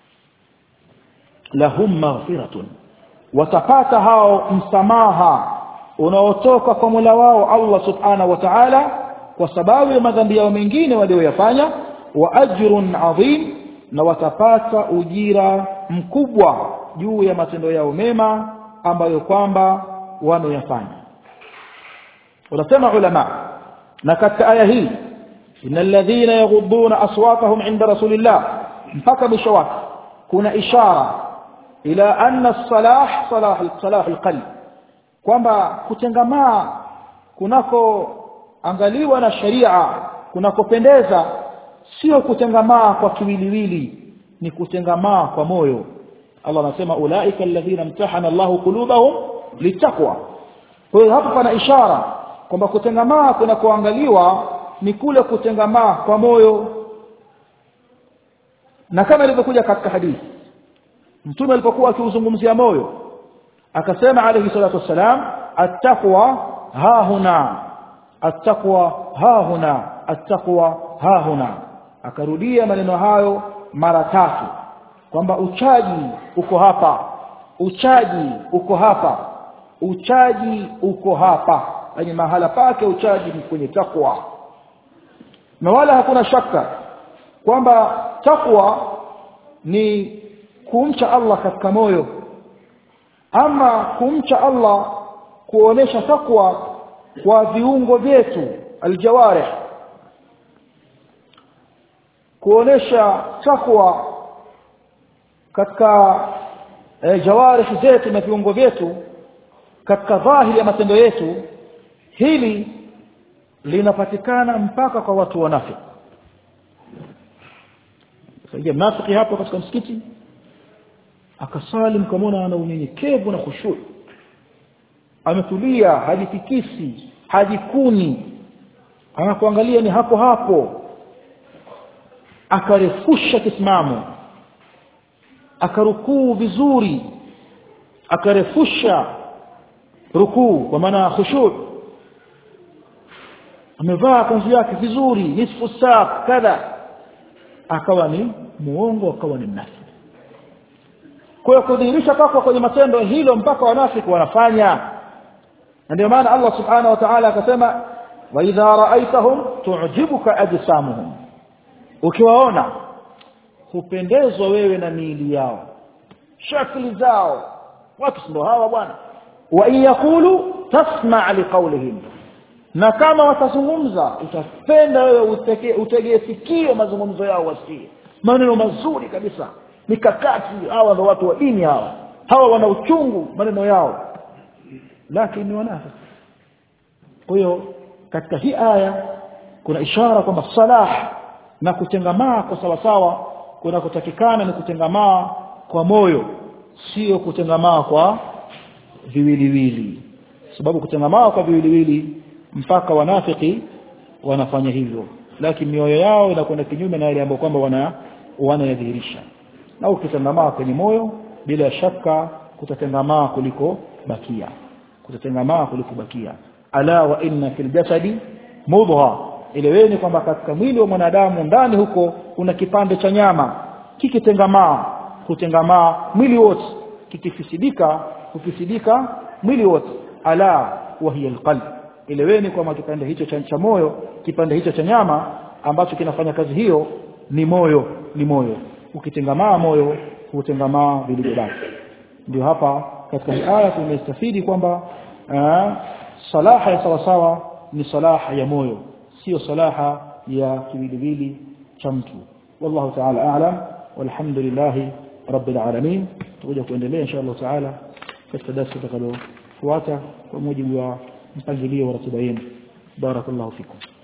lahum maghfiratun watapata hao msamaha unaotoka kwa Mola wao Allah subhanahu wa ta'ala kwa sababu ya madhambi yao mengine walioyafanya wa ajrun adhim na watapata ujira mkubwa juu ya matendo yao mema ambayo kwamba wameyafanya wanasema ulama na katika aya hii innal ladhina yaghudduna aswatahum inda rasulillah mpaka mwisho wake kuna ishara ila anna salah salah salah alqalb kwamba kutengamaa kunako angaliwa na sharia kunakopendeza sio kutengamaa kwa kiwiliwili ni kutengamaa kwa moyo Allah anasema ulaika alladhina imtahana Allahu qulubahum litaqwa kwa hiyo hapa pana ishara kwamba kutengamaa kunakoangaliwa ni kule kutengamaa kwa moyo na kama ilivyokuja katika hadithi mtume alipokuwa akiuzungumzia moyo akasema alayhi salatu wassalam attaqwa ha huna attaqwa ha huna attaqwa ha huna akarudia maneno hayo mara tatu kwamba uchaji uko hapa uchaji uko hapa uchaji uko hapa yani mahala pake uchaji ni kwenye takwa na wala hakuna shaka kwamba takwa ni kumcha Allah katika moyo ama kumcha Allah kuonesha takwa kwa viungo vyetu aljawarih kuonesha takwa katika e, jawarih zetu na viungo vyetu katika dhahiri ya matendo yetu hili linapatikana mpaka kwa watu wanafiki sasa mnafiki hapo katika msikiti akasali mkamwona ana unyenyekevu na khushu ametulia hajitikisi hajikuni anakuangalia ni hapo hapo akarefusha kisimamo akarukuu vizuri akarefusha rukuu kwa maana khushu amevaa kanzu yake vizuri nisfu saa kadha akawa ni muongo akawa ni mnafiki kwa hiyo kudhihirisha takwa kwenye matendo hilo mpaka wanafiki wanafanya na ndio maana Allah subhanahu wa ta'ala akasema wa idha ra'aitahum tu'jibuka ajsamuhum ukiwaona hupendezwa wewe na miili yao shakli zao watu ndio hawa bwana wa in yaqulu tasma' liqawlihim na kama watazungumza utapenda wewe utegee sikio mazungumzo yao wasikie maneno mazuri kabisa mikakati hawa ndio watu wa dini hawa hawa wana uchungu maneno yao lakini wanafiki kwa hiyo katika hii aya kuna ishara kwamba salah na kutengamaa kwa sawa sawa kuna kutakikana ni kutengamaa kwa moyo sio kutengamaa kwa viwiliwili sababu kutengamaa kwa viwiliwili mpaka wanafiki wanafanya hivyo lakini mioyo yao inakwenda kinyume na yale ambayo kwamba wana wanayadhihirisha na ukitengamaa kwenye moyo bila shaka kutatengamaa kuliko bakia kutatengamaa kuliko bakia ala wa inna fil jasadi mudha eleweni kwamba katika mwili wa mwanadamu ndani huko kuna kipande cha nyama kikitengamaa kutengamaa mwili wote kikifisidika kufisidika mwili wote ala wa hiya alqalb eleweni kwamba kipande hicho cha, cha moyo kipande hicho cha nyama ambacho kinafanya kazi hiyo ni moyo ni moyo ukitengamaa moyo hutengamaa vilivyobaki ndio hapa katika hii aya tumestafidi kwamba salaha ya sawasawa ni salaha ya moyo sio salaha ya kiwiliwili cha mtu wallahu ta'ala a'lam walhamdulillah rabbil alamin tutakuja kuendelea insha Allah ta'ala katika darasa tutakalofuata kwa mujibu wa mpangilio wa ratiba yenu barakallahu fikum